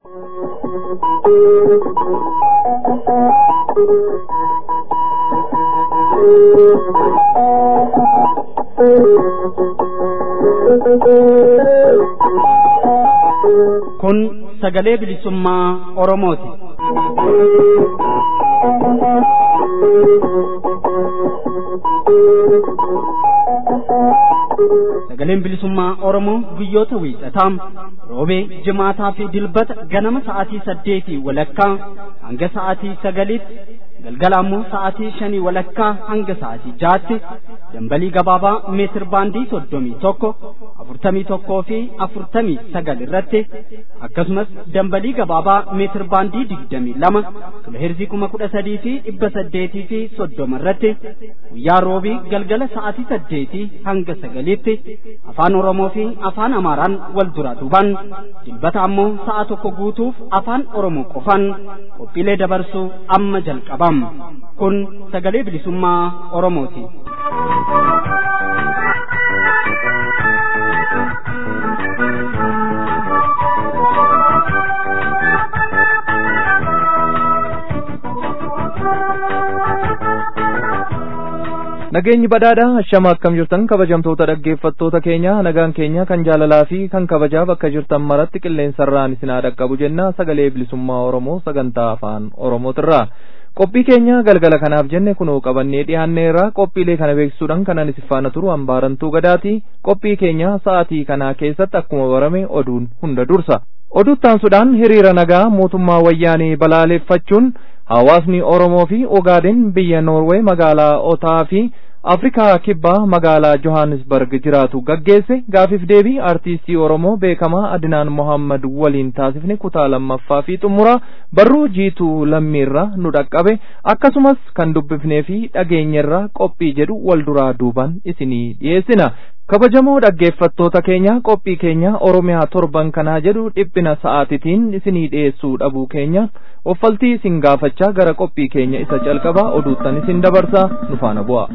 Kun sagalee bilisummaa Oromooti. Sagaleen bilisummaa Oromoo guyyoota wiixataa roobee jimaataa fi dilbata ganama sa'aatii saddeetii walakkaa hanga sa'aatii sagaliitti galgala ammoo sa'aatii shanii walakkaa hanga sa'aatii jaatti dambalii gabaabaa meetir baandii soddomii tokko afurtamii tokkoo fi afurtamii sagal irratti akkasumas dambalii gabaabaa meetir baandii digdamii lama kiloheerzii kuma kudha sadii fi dhibba saddeetii fi soddoma irratti guyyaa roobii galgala sa'aatii saddeetii hanga sagaliitti afaan oromoo fi afaan amaaraan wal duraa duuban dilbata ammoo sa'a tokko guutuuf afaan oromoo qofan qophiilee dabarsuu amma jalqabam kun sagalee bilisummaa oromooti. Nageenyi badhaadha hashama akkam jirtan kabajamtoota dhaggeeffattoota keenya nagaan keenya kan jaalalaa fi kan kabajaa bakka jirtan maratti qilleensarraan isin haa dhaqqabu jenna sagalee bilisummaa Oromoo sagantaa afaan Oromootirraa. Qophii keenya galgala kanaaf jenne kunoo qabannee dhiyaanneerra qophiilee kana beeksisuudhaan kanan isin faana turu hambaarantuu gadaati qophii keenya sa'aatii kanaa keessatti akkuma barame oduun hunda dursa. Oduuttaansuudhaan hiriira nagaa mootummaa wayyaanee balaaleeffachuun hawaasni Oromoo fi Ogaaden biyya Noorwee magaalaa Otaa fi Afrikaa kibbaa magaalaa Johannesburg jiraatu gaggeesse gaafiif deebii artiistii Oromoo beekamaa Adinaan Mohammad waliin taasifne kutaa lammaffaa fi xumura barruu jiituu lammiirra nu dhaqqabe akkasumas kan dubbifnee fi dhageenyerra qophii jedhu wal duraa duuban isinii dhiyeessina. kabajamoo dhaggeeffattoota keenya qophii keenya oromiyaa torban kanaa jedhu dhiphina sa'aatitiin isinii dhiyeessuu dhabuu keenya offaltii isin gaafachaa gara qophii keenya isa jalqabaa oduuttan isin dabarsa nu faana bu'a.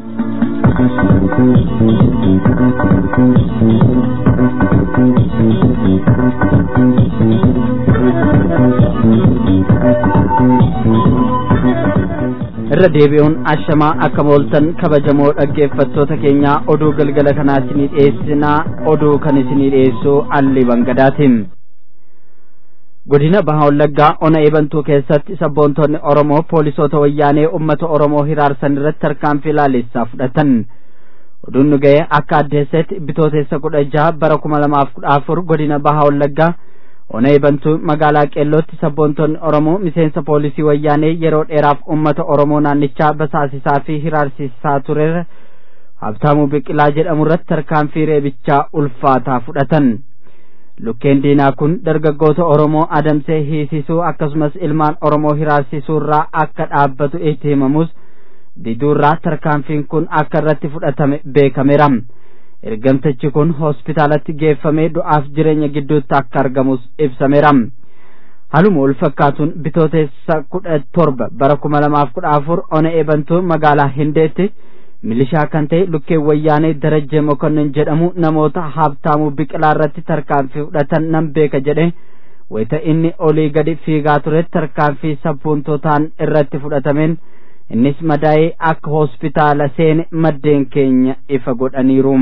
irra deebi'uun ashamaa akka mooltan kabajamoo dhaggeeffattoota keenyaa oduu galgala kanaa isinii dhiyeessinaa oduu kan isinii dhiyeessu alli bangadaatiin godina baha wallaggaa ona eebantuu keessatti sabboontonni oromoo poolisoota wayyaanee ummata oromoo hiraarsan irratti tarkaanfii laalessaa fudhatan oduun nu ga'e akka addeessetti bitootessa kudha jaha bara kuma lamaaf kudha afur godina baha wallaggaa ona eebantuu magaalaa qeellootti sabboontonni oromoo miseensa poolisii wayyaanee yeroo dheeraaf ummata oromoo naannichaa basaasisaa fi hiraarsisaa ture habtaamuu biqilaa jedhamu irratti tarkaanfii reebichaa ulfaataa fudhatan lukkeen diinaa kun dargaggoota oromoo adamsee hiisisuu akkasumas ilmaan oromoo hiraarsisuu irraa akka dhaabbatu itti himamus diduurraa tarkaanfiin kun akka irratti fudhatame beekameera ergamtichi kun hospitaalatti geeffamee du'aaf jireenya gidduutti akka argamus ibsameera haluma wal fakkaatuun bitootessa kudha torba bara kuma lamaaf kudha afur ona eebantuu magaalaa hindeetti milishaa kan ta'e lukkeen wayyaanee darajjee mokonnin jedhamu namoota habtaamuu biqilaa irratti tarkaanfii fudhatan nan beeka jedhe wayita inni olii gadi fiigaa ture tarkaanfii sabboontotaan irratti fudhatameen innis madaa'ee akka hospitaala seene maddeen keenya ifa godhaniiru.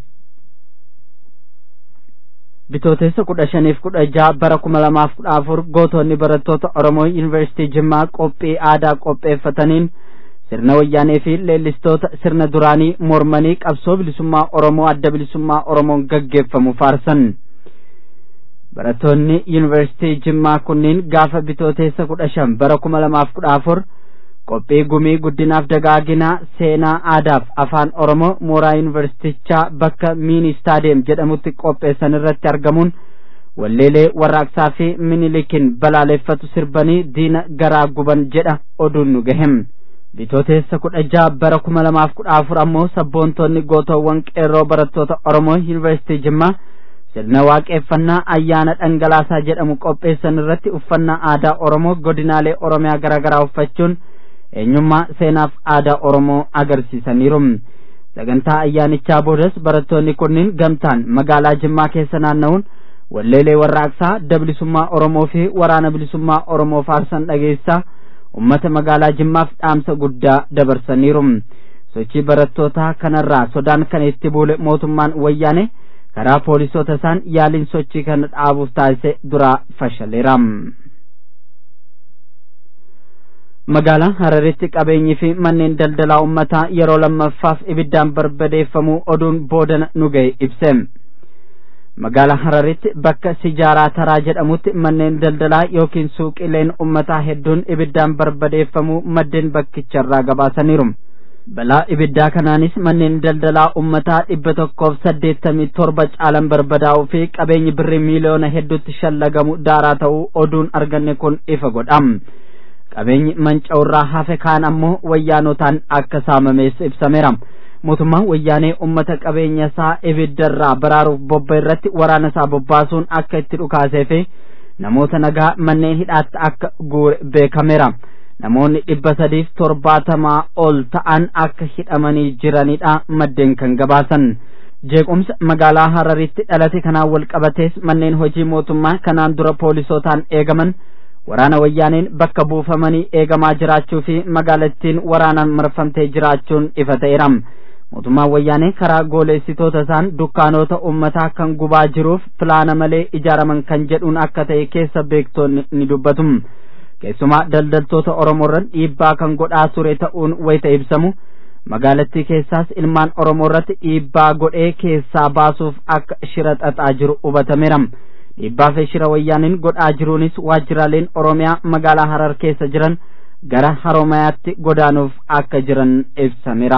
bitootessa kudha shaniif kudha jaha bara kuma lamaaf kudha afur gootonni barattoota oromoo yuunivarsiitii jimmaa qophii aadaa qopheeffataniin sirna wayyaanee fi leellistoota sirna duraanii mormanii qabsoo bilisummaa oromoo adda bilisummaa oromoon gaggeeffamu faarsan barattoonni yuunivarsiitii jimmaa kunniin gaafa bitootessa kudha shan bara kuma lamaaf kudha afur qophii gumii guddinaaf dagaaginaa seenaa aadaaf afaan oromoo mooraa yuunivarsiitichaa bakka miini istaadiyeem jedhamutti qopheessan irratti argamuun walleelee warraaqsaa fi minilikin balaaleffatu sirbanii diina garaa guban jedha oduun nu gahem bitootessa kudha jaha bara kuma lamaaf kudha afur ammoo sabboontonni gootoowwan qeerroo barattoota oromoo yuunivarsiitii jimmaa sirna waaqeeffannaa ayyaana dhangalaasaa jedhamu qopheessan irratti uffannaa aadaa oromoo godinaalee oromiyaa garaagaraa uffachuun eenyummaa seenaaf aadaa oromoo agarsiisaniiru sagantaa ayyaanichaa boodas barattoonni kunniin gamtaan magaalaa jimmaa keessa naanna'uun walleelee warraaqsaa dablisummaa oromoo fi waraana bilisummaa oromoo faarsan dhageessaa ummata magaalaa jimmaaf dhaamsa guddaa dabarsaniiru sochii barattootaa kanarraa sodaan kan itti buule mootummaan wayyaane karaa poolisoota isaan yaaliin sochii kana dhaabuuf taasise duraa fashaleera magaalaa hararitti qabeenyi fi manneen daldalaa ummataa yeroo lammaffaaf ibiddaan barbadeeffamuu oduun boodana nu ga'e ibse magaalaa hararitti bakka sijaaraa taraa jedhamutti manneen daldalaa yookiin suuqileen ummataa hedduun ibiddaan barbadeeffamuu maddeen bakkicharraa gabaasaniiru balaa ibiddaa kanaanis manneen daldalaa ummataa dhibba tokkoof saddeettamii torba caalan barbadaa'uu fi qabeenyi birrii miiliyoona hedduutti shallagamu daaraa ta'uu oduun arganne kun ifa godha qabeenyi manca'urraa hafe kaan ammoo wayyaanotaan akka saamamees ibsameera mootummaan wayyaanee ummata qabeenya isaa ibiddarraa baraaruuf bobba irratti waraana isaa bobbaasuun akka itti dhukaasee fi namoota nagaa manneen hidhaatti akka guure beekameera namoonni dhibba sadiif torbaatamaa ol ta'an akka hidhamanii jiranidha maddeen kan gabaasan jeequmsa magaalaa hararitti dhalate kanaan wal qabatees manneen hojii mootummaa kanaan dura poolisootaan eegaman waraana wayyaaneen bakka buufamanii eegamaa jiraachuu fi magaalattiin waraanaan marfamtee jiraachuun ifa ta'eera mootummaan wayyaanee karaa gooleessitoota isaan dukkaanota ummataa kan gubaa jiruuf filaana malee ijaaraman kan jedhuun akka ta'e keessa beektoonni ni dubbatu keessumaa daldaltoota oromoorran dhiibbaa kan godhaa ture ta'uun wayita ibsamu magaalattii keessaas ilmaan oromoo irratti dhiibbaa godhee keessaa baasuuf akka shira xaxaa jiru hubatameera dhiibbaa fi shira wayyaaniin godhaa jiruunis waajjiraaleen oromiyaa magaalaa harar keessa jiran gara haromayaatti godaanuuf akka jiran ibsameera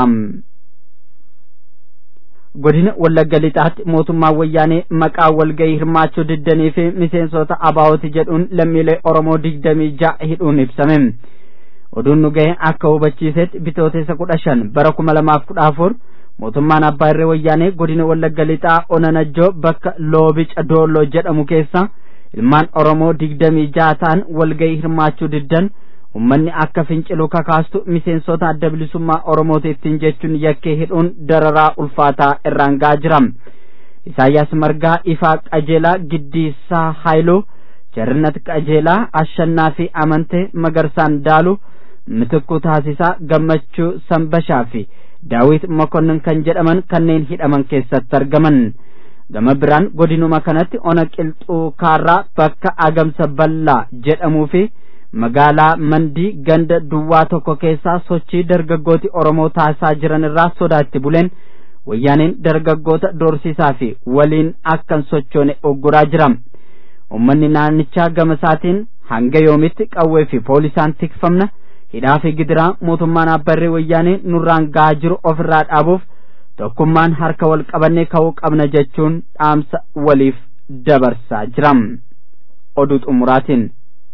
godina wallagga lixaatti mootummaan wayyaanee maqaa walgayii hirmaachuu diddanii fi miseensota abaawoti jedhuun lammiilee oromoo digdamii ja'a hidhuun ibsame oduun nu ga'e akka hubachiisetti bitootessa kudha shan bara kuma lamaaf kudha afur mootummaan abbaa irree wayyaanee godina wallagga lixaa onanajjoo bakka loobica doollo jedhamu keessa ilmaan oromoo digdamii ja'a ta'an walgayii hirmaachuu diddan ummanni akka fincilu kakaastu miseensota adda bilisummaa oromooti ittiin jechuun yakkee hidhuun dararaa ulfaataa irraan ga'aa jira isaayyaas margaa ifaa qajeelaa giddiisaa haayiluu jarnat qajeelaa ashannaa fi amante magarsaan daalu mitikuu taasisaa gammachuu sanbashaa fi daawit mokonnin kan jedhaman kanneen hidhaman keessatti argaman gama biraan godinuma kanatti ona qilxuu kaarraa bakka agamsa ballaa jedhamuu fi magaalaa mandii ganda duwwaa tokko keessaa sochii dargaggooti oromoo taasisaa jiran irraa sodaatti buleen wayyaaneen dargaggoota doorsisaa fi waliin akkan sochoone ogguraa jira ummanni naannichaa gama isaatiin hanga yoomitti qawwee fi poolisaan tikfamna hidhaa fi gidiraa mootummaan abbarree wayyaanee nurraan ga'aa jiru ofirraa dhaabuuf tokkummaan harka wal qabannee ka'uu qabna jechuun dhaamsa waliif dabarsaa jira oduu xumuraatiin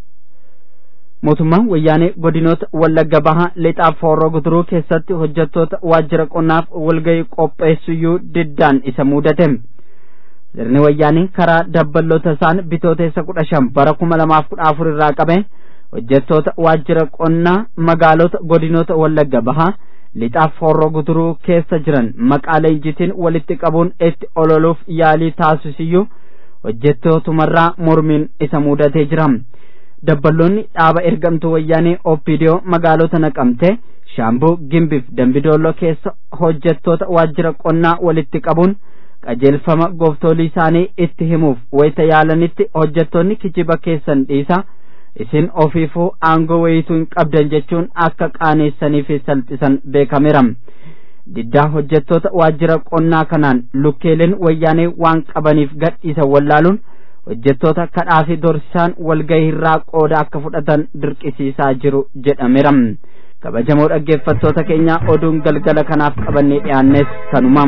mootummaan wayyaanee godinoota wallagga bahaa lixaaf foorroo guduruu keessatti hojjettoota waajjira qonnaaf walgayii qopheessuyyuu diddaan isa mudate sirni wayyaanee karaa dabballoota isaan bitooteessa kudha shan bara kuma lamaaf kudha afur irraa qabe hojjettoota waajjira qonnaa magaalota godinoota wallagga bahaa lixaaf foorroo guduruu keessa jiran maqaa leenjitiin walitti qabuun itti ololuuf yaalii taasisiyyuu hojjettootumarraa mormiin isa mudatee jira dabballoonni dhaaba ergamtuu wayyaanee ooppiidiyoo magaalota naqamte shaambuu gimbiif dambidoollo keessa hojjettoota waajjira qonnaa walitti qabuun qajeelfama gooftolii isaanii itti himuuf wayita yaalanitti hojjettoonni kijiba keessan dhiisa isin ofiifuu aangoo wayituu hin qabdan jechuun akka qaaneessanii fi salphisan beekameera diddaa hojjettoota waajjira qonnaa kanaan lukkeeleen wayyaanee waan qabaniif gadhiisa wallaaluun hojjettoota kadhaa fi dorsisaan walgahii irraa qooda akka fudhatan dirqisiisaa jiru jedhameera kabajamoo dhaggeeffattoota keenya oduun galgala kanaaf qabannee dhiyaannes kanuma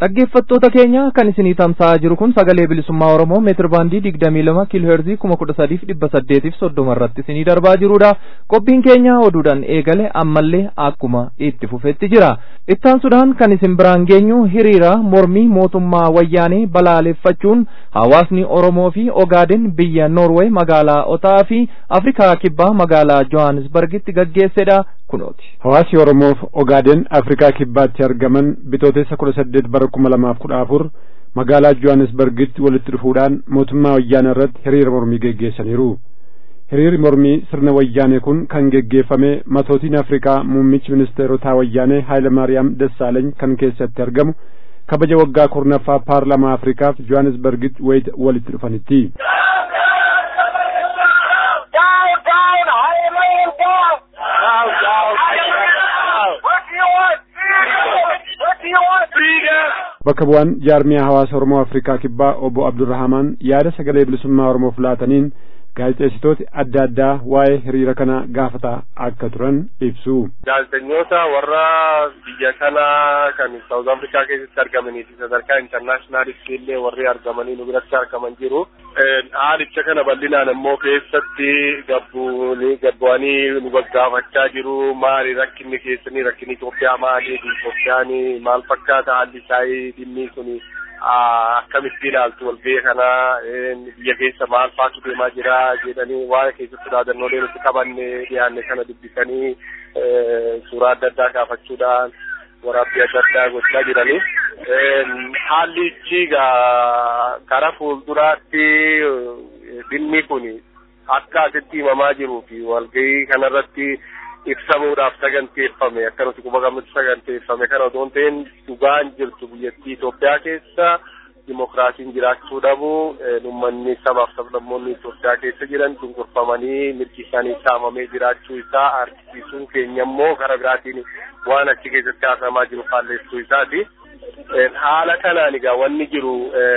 dhaggeeffattoota keenya kan isinii tamsa'aa jiru kun sagalee bilisummaa oromoo meetir baandii digdamii lama kiilooheerzii kuma kudha sadiif dhibba saddeetiif soddoma irratti isinii darbaa jirudha qophiin keenya oduudhaan eegale ammallee akkuma itti fufetti jira ittaansuudhaan kan isin biraan geenyu hiriira mormii mootummaa wayyaanee balaaleffachuun hawaasni oromoo fi ogaaden biyya noorweey magaalaa otaa fi afrikaa kibbaa magaalaa johannesburgitti gaggeessedha kunooti. Hawaasi Oromoof Ogaaden Afrikaa Kibbaatti argaman bitootessa kudha saddeet bara kuma lamaaf kudha afur magaalaa Johannesburgitti walitti dhufuudhaan mootummaa wayyaanee irratti hiriira mormii geggeessaniiru. Hiriirri mormii sirna wayyaanee kun kan geggeeffame matootiin Afrikaa muummichi ministeerotaa wayyaanee Haayile Maariyaam Dassaaleny kan keessatti argamu kabaja waggaa kurnaffaa paarlamaa Afrikaaf Johannesburgitti walitti dhufanitti. bakka bu'aan jaarmiyaa hawaasa oromoo afrikaa kibbaa obbo abdurrahamaan yaada sagalee bilisummaa oromoof laataniin gaazexeessitooti adda addaa waa'ee hiriira kana gaafataa akka turan ibsu. Gaazexeessitoota warra biyya kana kan Saawuz Afrikaa keessatti argamanii fi sadarkaa intarnaashinaalitti illee warri argamanii nu biratti argaman jiru. Haalicha kana bal'inaan immoo keessatti gabbuuni gabbu'anii nu gaggaafachaa jiru. Maali rakkinni keessanii rakkinni Itoophiyaa maali? Itoophiyaan maal fakkaata haalli isaa dhimmi suni akkamitti ilaaltu walgahii kana biyya keessa maal faatu deemaa jira jedhanii waa'ee keessatti dhaadannoolee nuti qabanne dhiyaanne kana dubbisanii suuraa adda addaa kaafachuudhaan waraabbii adda addaa gochaa jiranii. Haalli ichi karaa fuulduraatti dhimmi kun akka asitti himamaa jiruu fi walgahii kanarratti ibsamuudhaaf saganteeffame akka nuti quba qabnutti saganteeffame kana otoo hin ta'in dhugaan jirtu biyyattii Itoophiyaa keessa dimokiraasiin jiraachuu dhabu uummanni sabaaf sablammoonni Itoophiyaa keessa jiran cunqurfamanii mirgi isaanii saamamee jiraachuu isaa argisiisuun keenya immoo karaa biraatiin waan achi keessatti haasamaa jiru faalleessuu isaati. Haala kanaan egaa wanni jiru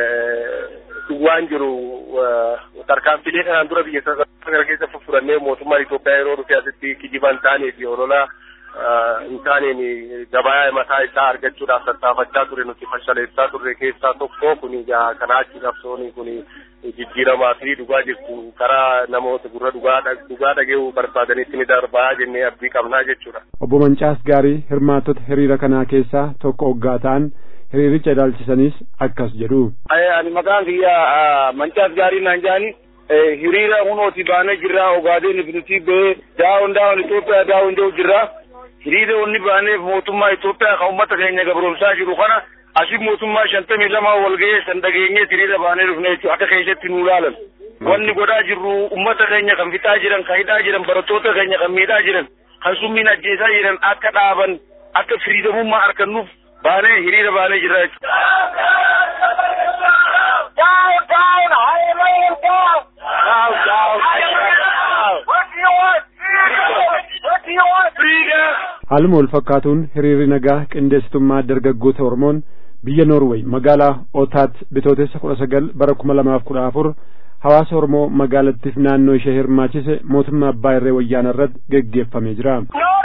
dhugaan jiru tarkaanfilee kanaan dura biyya kana keessa fudhannee mootummaan Itoophiyaa yeroo dhufe asitti kijiba hin taanee fi olola hin taaneen gabaa mataa isaa argachuudhaaf tattaafachaa ture nuti fashaleessaa turre keessaa tokko kun kanaa achi qabsoon kun jijjiiramaa fi dhugaa jirtu karaa namoota gurra dhugaa dhaga'uu barbaadanitti ni darbaa jennee abdii qabnaa jechuudha. Obbo Mancaas Gaarii hirmaattota hiriira kanaa keessaa tokko oggaa ta'an hiriiricha ilaalchisanis akkas jedhu. Ani maqaan kiyya Mancaas Gaarii naan jaani hiriira hunooti baanee jirra ogaadeen ibnuti bee daawon daawon Itoophiyaa daawon jiru jirra. Hiriira onni baaneef mootummaa Itoophiyaa kan uummata keenya gabroomsaa jiru kana asii mootummaa shantamii lama walga'ee san dhageenyee hiriira baanee dhufne jechuudha akka keessatti nu ilaalan. Wanni godhaa jirru uummata keenya kan fixaa jiran kan hidhaa jiran barattoota keenya kan miidhaa jiran kan summiin ajjeesaa jiran akka dhaaban akka firiidamummaa argannuuf baanee hiriira baanee jirra jechuudha. Haaluma wal fakkaatuun hiriirri nagaa qindeessitummaa dargaggoota Oromoon biyya Noorweey magaalaa Otaatti bitootessa kudha sagal bara kuma lamaaf kudha afur hawaasa Oromoo magaalattiif naannoo ishee hirmaachise mootummaa abbaa irree wayyaana irratti geggeeffamee jira.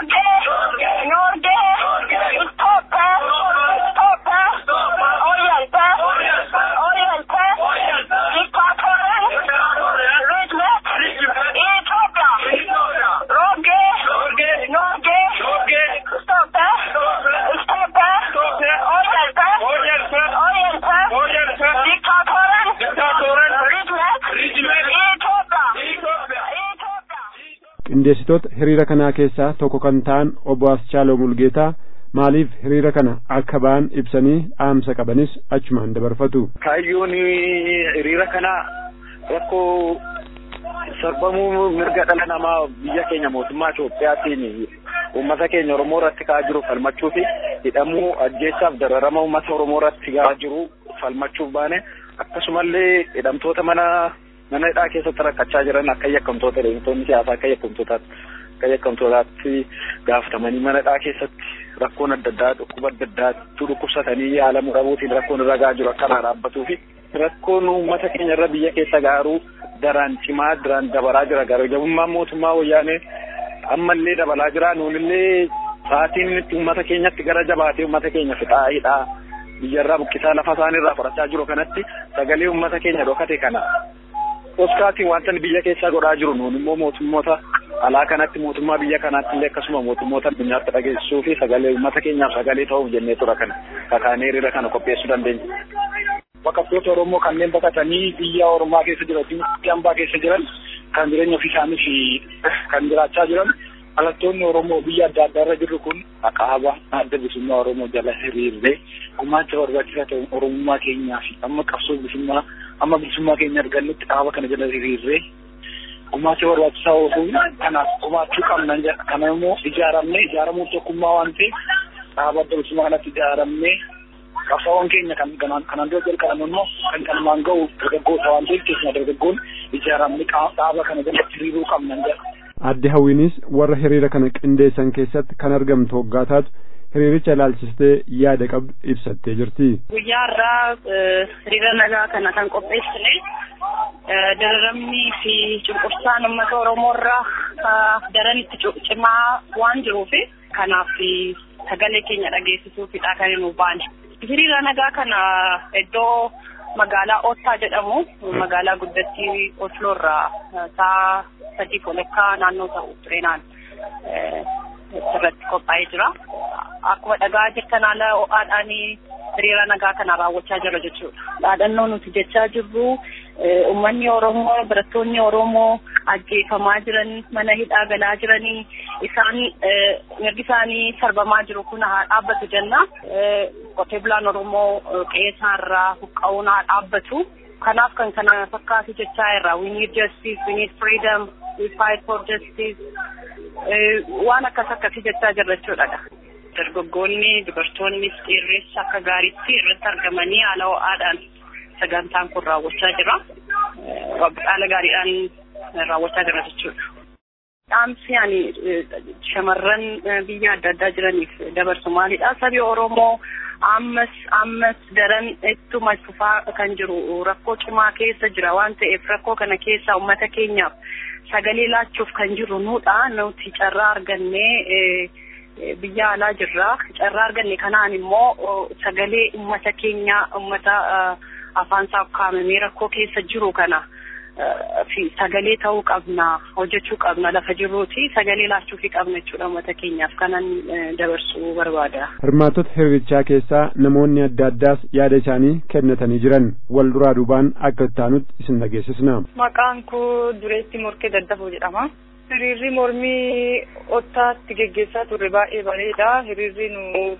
qindeessitoota hiriira kanaa keessaa tokko kan ta'an obbo Aschaaloo Mulgeetaa maaliif hiriira kana akka ba'an ibsanii dhaamsa qabanis achumaan dabarfatu. Kaayyoon hiriira kana rakkoo sarbamuu mirga dhala namaa biyya keenya mootummaa Itoophiyaatiin uummata keenya Oromoo irratti ka'aa jiru falmachuu fi hidhamuu ajjeechaaf dararama uummata Oromoo irratti ga'aa jiru falmachuuf baane akkasumallee hidhamtoota mana mana hidhaa keessatti rakkachaa jiran akka yakkamtoota deemtoonni siyaasaa akka yakkamtootaatti akka yakkamtootaatti gaafatamanii mana hidhaa keessatti rakkoon adda addaa dhukkuba adda addaatti dhukkubsatanii haala muramuutiin rakkoon irra gahaa jiru akka irraa dhaabbatuu fi rakkoon uummata keenya irra biyya keessa gaaruu daraan cimaa daraan dabalaa jira garajabummaan mootummaa wayyaanee ammallee dabalaa jira nuunillee sa'aatiin uummata keenyatti gara jabaatee uummata keenya fixaa hidhaa biyyarraa buqqisaa lafa isaaniirraa fudhachaa jiru kanatti sagalee uummata keenya dhokate kana oskaatiin wanta biyya keessaa godhaa jiru nuun immoo mootummoota alaa kanatti mootummaa biyya kanaatti illee akkasuma mootummoota addunyaatti dhageessisuu fi sagalee uummata keenyaaf sagalee ta'uuf jennee tura kana kakaanee hiriira kana qopheessuu dandeenya. Baqattoota Oromoo kanneen baqatanii biyya Oromaa keessa jiran biyya hambaa keessa jiran kan jireenya ofii isaaniif kan jiraachaa jiran dhalattoonni Oromoo biyya adda addaarra jirru kun akaaba adda bilisummaa Oromoo jala hiriirree gumaacha barbaachisaa ta'e Oromummaa keenyaa fi amma qabsoo bilisummaa amma bilisummaa keenya argannutti dhaaba kana jala hiriirree gumaacha barbaachisaa osoo kanaaf gumaachuu qabna kana immoo ijaaramnee ijaaramuu tokkummaa waan ta'eef dhaaba adda bilisummaa kanatti ijaaramnee qabsaawwan keenya kan kanaan dura jalqaban immoo kan kanumaan ga'u dargaggoota waan ta'eef keessumaa dargaggoon ijaaramni dhaaba kana jalatti hiriiruu qabna jedha. Adde hawwiinis warra hiriira kana qindeessan keessatti kan argamtu hoggaa taatu hiriiricha ilaalchistee yaada qabdu ibsattee jirti. Guyyaa irraa hiriira nagaa kana kan qopheessine dararamnii fi cunqursaan uummata Oromoo irraa daran itti cimaa waan jiruufi kanaaf sagalee keenya dhageessisuufidha kan nu baane. hiriira nagaa kana iddoo magaalaa Oottaa jedhamu magaalaa guddattii Osloo irraa sa'a sadii walakkaa naannoo ta'u tureenaan irratti qophaa'ee jira. Akkuma dhagaa jirtan haala ho'aadhaan hiriira nagaa kana raawwachaa jira jechuudha. Dhaadannoo nuti jechaa jirru uummanni Oromoo barattoonni Oromoo ajjeefamaa jiran mana hidhaa galaa jiranii isaan mirgi isaanii sarbamaa jiru kun haa dhaabbatu jenna. Qotee bulaan Oromoo qe'eesaarraa buqqa'uun haa dhaabbatu. Kanaaf kan kana fakkaatu jechaa irra we need justice, we need freedom, we fight for justice. Waan akkas akkasii jechaa jirra jechuudha. Dargaggoonni dubartoonnis dhiirris akka gaariitti irratti argamanii haala ho'aadhaan sagantaan kun raawwachaa jira. Haala gaariidhaan raawwachaa jira jechuudha. Dhaamsi ani shamarran biyya adda addaa jiraniif dabarsu maalidha? Sabi Oromoo ammas ammas daran ittuma fufaa kan jiru rakkoo cimaa keessa jira waan ta'eef rakkoo kana keessa uummata keenyaaf sagalee laachuuf kan jiru nuudha. Nuti carraa argannee biyya alaa jirra. Carraa arganne kanaan immoo sagalee uummata keenyaa uummata afaan isaa ukkaamamee rakkoo keessa jiru kana fi sagalee ta'uu qabna hojjechuu qabna lafa jirruuti sagalee laachuufi qabna jechuudha uummata keenyaaf kanan dabarsuu barbaada. Hirmaattota hiriirichaa keessaa namoonni adda addaas yaada isaanii kennatanii jiran wal duraa duubaan akka ittaanutti isin dhageessisna. Maqaan koo Dureetti Morkee Daddafoo jedhama. Hiriirri mormii ottaatti geggeessaa turre baay'ee bareeda. Hiriirri nu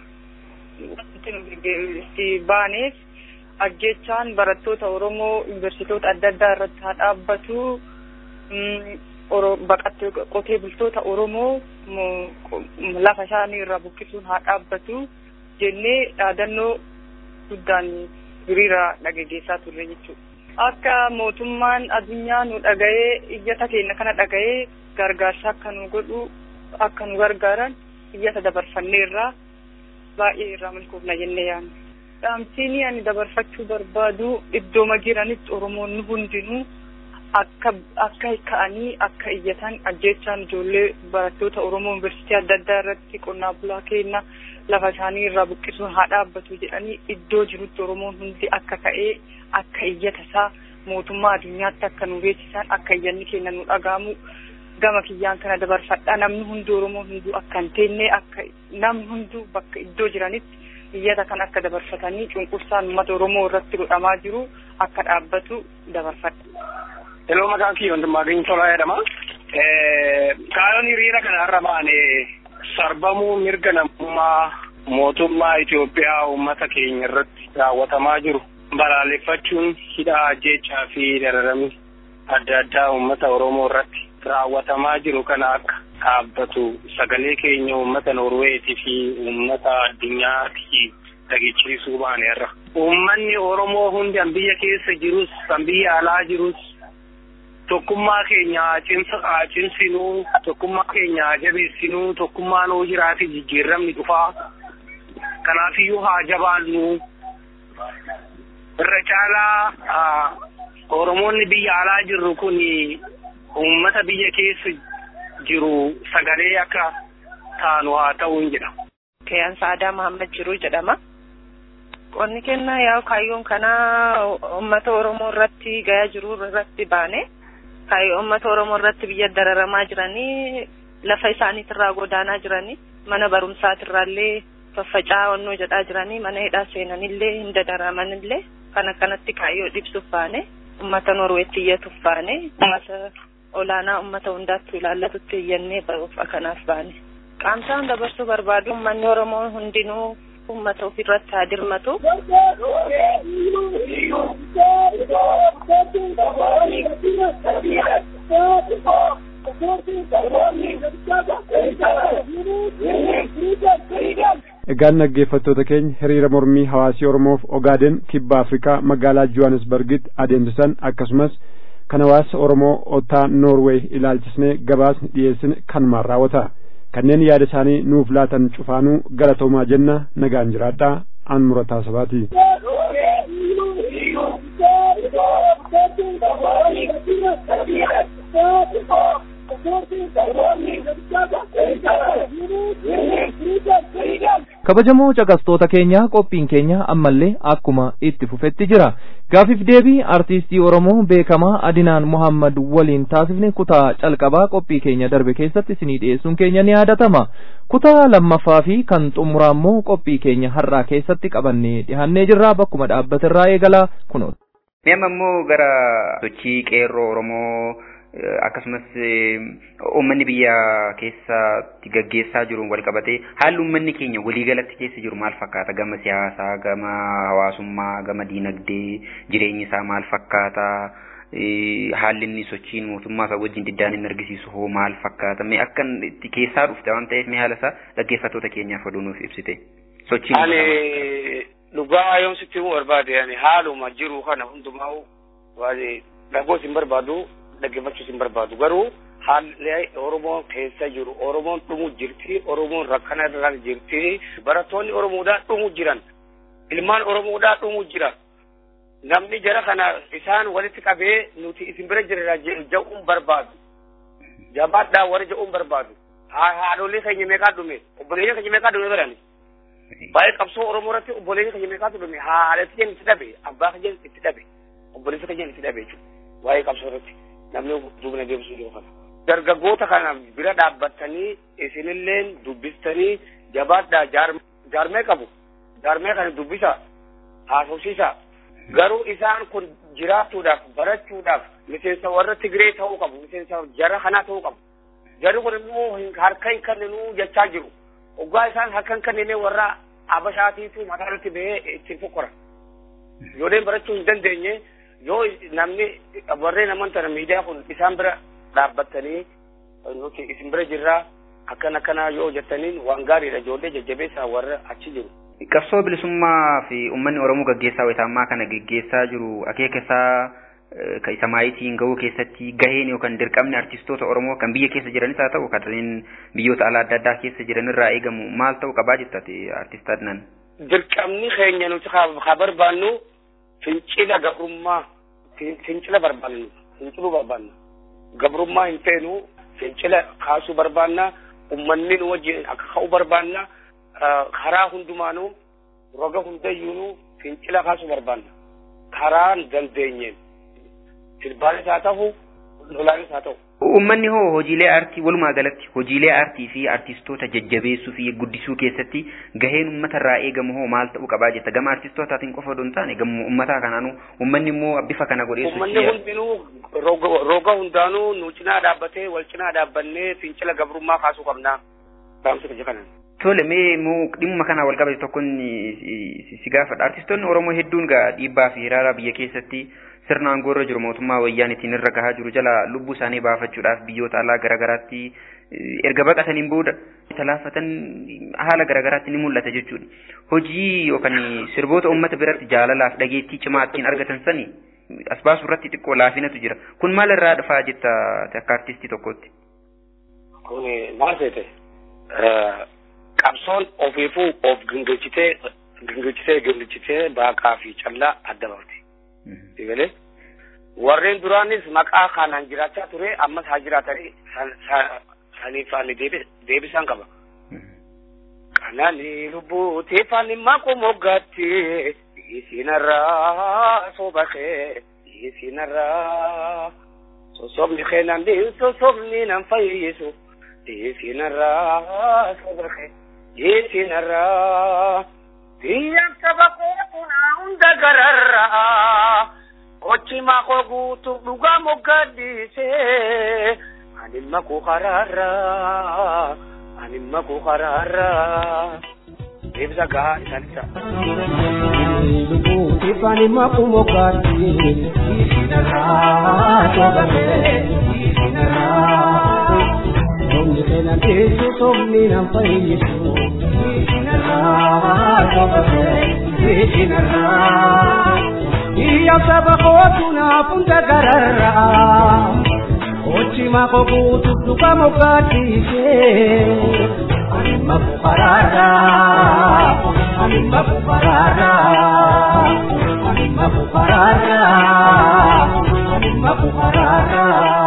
itti baaneef ajjechaan barattoota Oromoo yuuniversiitoota adda addaa irratti haa dhaabbatu. Baqattee qotee bultoota Oromoo lafa isaanii irraa buqqisuun haa dhaabbatu jennee dhaadannoo guddaan hiriira dhageessaa turre jechuudha. Akka mootummaan addunyaa nu dhaga'ee iyyata keenya kana dhaga'ee gargaarsa akka nu godhu akka nu gargaaran iyyata dabarfanneerraa baay'ee irraa milkoofna jennee yaadna. dhaamsiin ani dabarfachuu barbaadu iddooma jiranitti oromoonni hundinuu akka akka ka'anii akka iyyatan ajjechaan ijoollee barattoota oromoo yuunivarsiitii adda addaa irratti qonnaa bulaa keenya lafa isaanii irraa buqqisuun haa dhaabbatu jedhanii iddoo jirutti oromoon hundi akka ka'ee akka iyyata isaa mootummaa addunyaatti akka nu beeksisan akka iyyanni keenya nu dhagaamu gama kiyyaan kana dabarfadha namni hundi oromoon hunduu akka hin teenne akka namni hunduu bakka iddoo jiranitti iyyata kan akka dabarfatanii cunqursaan uummata oromoo irratti godhamaa jiru akka dhaabbatu dabarfadha. Heloo maqaan kiyya hundummaa geenye tolaa jedhama. Kaayoon hiriira kana irra baane sarbamuu mirga namummaa mootummaa Itoophiyaa uummata keenya irratti raawwatamaa jiru balaaleffachuun hidhaa ajjechaa fi dararamni adda addaa uummata Oromoo irratti raawwatamaa jiru kana akka dhaabbatu sagalee keenya uummata Norweetii fi uummata addunyaatti dhageechisuu baaneerra. Uummanni Oromoo hundi kan biyya keessa jirus kan biyya alaa jirus tokkummaa keenya haa cimsinuu tokkummaa keenya haa jabeessinuu tokkummaan hoo jiraate jijjiiramni dhufaa kanaafiyyuu haa jabaannu irra caalaa Oromoonni biyya alaa jirru kun uummata biyya keessa jiru sagalee akka taanu haa ta'uun jedha. Kayaan Saadaa Mahammad Jiruu jedhama. Qonni kennaa yaa kaayyoon kanaa uummata Oromoo irratti gayaa jiru irratti baane kaayyoo uummata Oromoo irratti biyya dararamaa jiranii lafa isaaniitirraa godaanaa jiranii mana barumsaatirraallee faffacaa onnoo jedhaa jiranii mana hidhaa seenanillee hin dadaramanillee kan akkanatti kaayyoo dhibsuuf baane uummata Norweetti iyyatuuf baane uummata olaanaa uummata hundaatti ilaallatutti iyyannee bahuuf akkanaaf baane. Qaamsaan dabarsuu barbaadu uummanni Oromoo hundinuu uummata ofirratti haa dirmatu. Egaan dhaggeeffattoota keenya hiriira mormii hawaasii Oromoof Ogaaden kibba Afrikaa magaalaa Johannesburgitti adeemsisan akkasumas kan hawaasa Oromoo otaa Noorweey ilaalchisnee gabaasni dhiyeessine kanumaan raawwata. kanneen yaada isaanii nuuf laatan cufaanuu galatoomaa jenna nagaan jiraadhaa an murataa sabaati. kabajamoo caqastoota keenya qophiin keenya ammallee akkuma itti fufetti jira gaafiif deebii artiistii oromoo beekamaa adinaan mohammad waliin taasifne kutaa calqabaa qophii keenya darbe keessatti isinii dhiyeessuun keenya ni yaadatama kutaa lammaffaa fi kan xumuraa immoo qophii keenya har'aa keessatti qabannee dhihannee jirra bakkuma dhaabbatirraa eegalaa kunoota. Nama immoo gara sochii qeerroo oromoo akkasumas uummanni biyya keessatti gaggeessaa jiru wal qabatee haalli uummanni keenya waliigalatti keessa jiru maal fakkaata gama siyaasaa gama hawaasummaa gama diinagdee jireenyi isaa maal fakkaata haalli inni sochiin mootummaa isaa wajjin diddaan inni argisiisu hoo maal fakkaata mee akka itti keessaa dhufte waan ta'eef mee haala isaa dhaggeeffattoota keenyaaf oduu nuuf ibsite sochiin ani dhugaa yoon sitti himuu barbaade ani haaluma jiru kana hundumaa waan dhagoos hin barbaadu dhaggeeffachuus hin barbaadu garuu haalli oromoon keessa jiru oromoon dhumu jirti oromoon rakkana irra jirti barattoonni oromoodhaa dhumu jiran ilmaan oromoodhaa dhumu jiran namni jara kana isaan walitti qabee nuti isin bira jirra ja'uun barbaadu jabaadhaa warra ja'uun barbaadu haadholee keenya meeqaa dhume obboleeyyan keenya meeqaa dhume barani baay'ee qabsoo oromoo irratti obboleeyyan keenya meeqaatu dhume haadhatti keenya itti dhabe abbaa keenya itti dhabe obboleessa keenya itti dhabe jechuudha waa'ee qabsoo irratti namni duubna deebisuu jiru kana. Dargaggoota kana bira dhaabbattanii isinilleen dubbistanii jabaadhaa jaarmee qabu. Jaarmee kana dubbisa haasofsiisa. Garuu isaan kun jiraachuudhaaf barachuudhaaf miseensa warra Tigree ta'uu qabu. Miseensa jara kanaa ta'uu qabu. Jarri kun immoo harka hin kenninu jechaa jiru. Oggaa isaan harka hin kennine warra Abashaatiitu mataa irratti bahee ittiin fokkora. Ijoolleen barachuu hin dandeenye yoo namni warreen amantana miidiyaa kun isaan bira dhaabbattanii nuti isin bira jirraa akkana akkana yoo jettaniin waan gaariidha ijoollee jajjabeessaa warra achi jiru. Qabsoo bilisummaa fi uummanni Oromoo gaggeessaa wayitaammaa kana gaggeessaa jiru akeeka isaa ka isa maayitiin gahuu keessatti gaheen yookaan dirqamni artistoota Oromoo kan biyya keessa jiranis haa ta'u kanneen biyyoota alaa adda addaa keessa jiran irraa eegamu maal ta'uu qabaa jettati artist Adnan. Dirqamni keenya nuti haa barbaannu fincila gabrummaa fincila barbaannu finciluu barbaanna gabrummaa hin feenu fincila kaasuu barbaanna ummanni nu wajjin akka ka'u barbaanna karaa hundumaanuu roga hundayyuunuu fincila kaasuu barbaanna karaan dandeenyeen sirbaanis haa ta'u lolaanis haa ta'u. Uummanni hoo hojiilee aartii walumaa galatti hojiilee aartii fi artistoota jajjabeessuu fi guddisuu keessatti gaheen uummata irraa eegamu hoo maal ta'uu qabaa jetta gama artistootaatiin qofa odoo hin taane gama uummataa kanaanuu uummanni immoo bifa kana godhee Uummanni hundinuu roga hundaanuu nu cinaa dhaabbatee wal cinaa dhaabbannee fincila gabrummaa kaasuu qabnaa. Baamsa kaja kanaan. Tole mee immoo dhimma kana wal qabate tokkoon si gaafadha. Artistoonni Oromoo hedduun gaa dhiibbaa fi hiraara biyya keessatti sirna aangoo irra jiru mootummaa wayyaanitiin irra gahaa jiru jala lubbuu isaanii baafachuudhaaf biyyoota alaa garaagaraatti erga baqataniin booda talaafatan haala garaagaraatti ni mul'ata jechuudha. Hojii yookaan sirboota uummata biratti jaalalaaf dhageettii cimaa ittiin argatan sani as baasuu irratti xiqqoo laafinatu jira. Kun maal irraa dhufaa jetta akka artistii tokkotti? Kun maal seete? Qabsoon ofiifuu of gingilchitee gingilchitee gingilchitee baaqaa fi callaa adda baafte. Digalee warreen duraanis maqaa kanaan jiraachaa ture ammas haa jiraatanii saniif ani deebisaan qaba. Kanani lubbuuti fanimma kumoggatti isinarraa sobakee isinarraa sosobni keenan sosobni nan fayyisu isinarraa sobakee isinarraa biyyan saba kootunaa hunda gararraa kochima koo guutu dhugaa moggaddisee animma koo karaarraa animma koo karaarraa deebisa gahaa isaan isa. Tifani makumo kati isinara tobate isinara Somni kena tesu somni nampai yesu isinara tobate isinara Iya saba kotuna punta garara Ochi mako kutu duka mokati se Anima kukarara Anima kukarara Anima kukarara Anima kukarara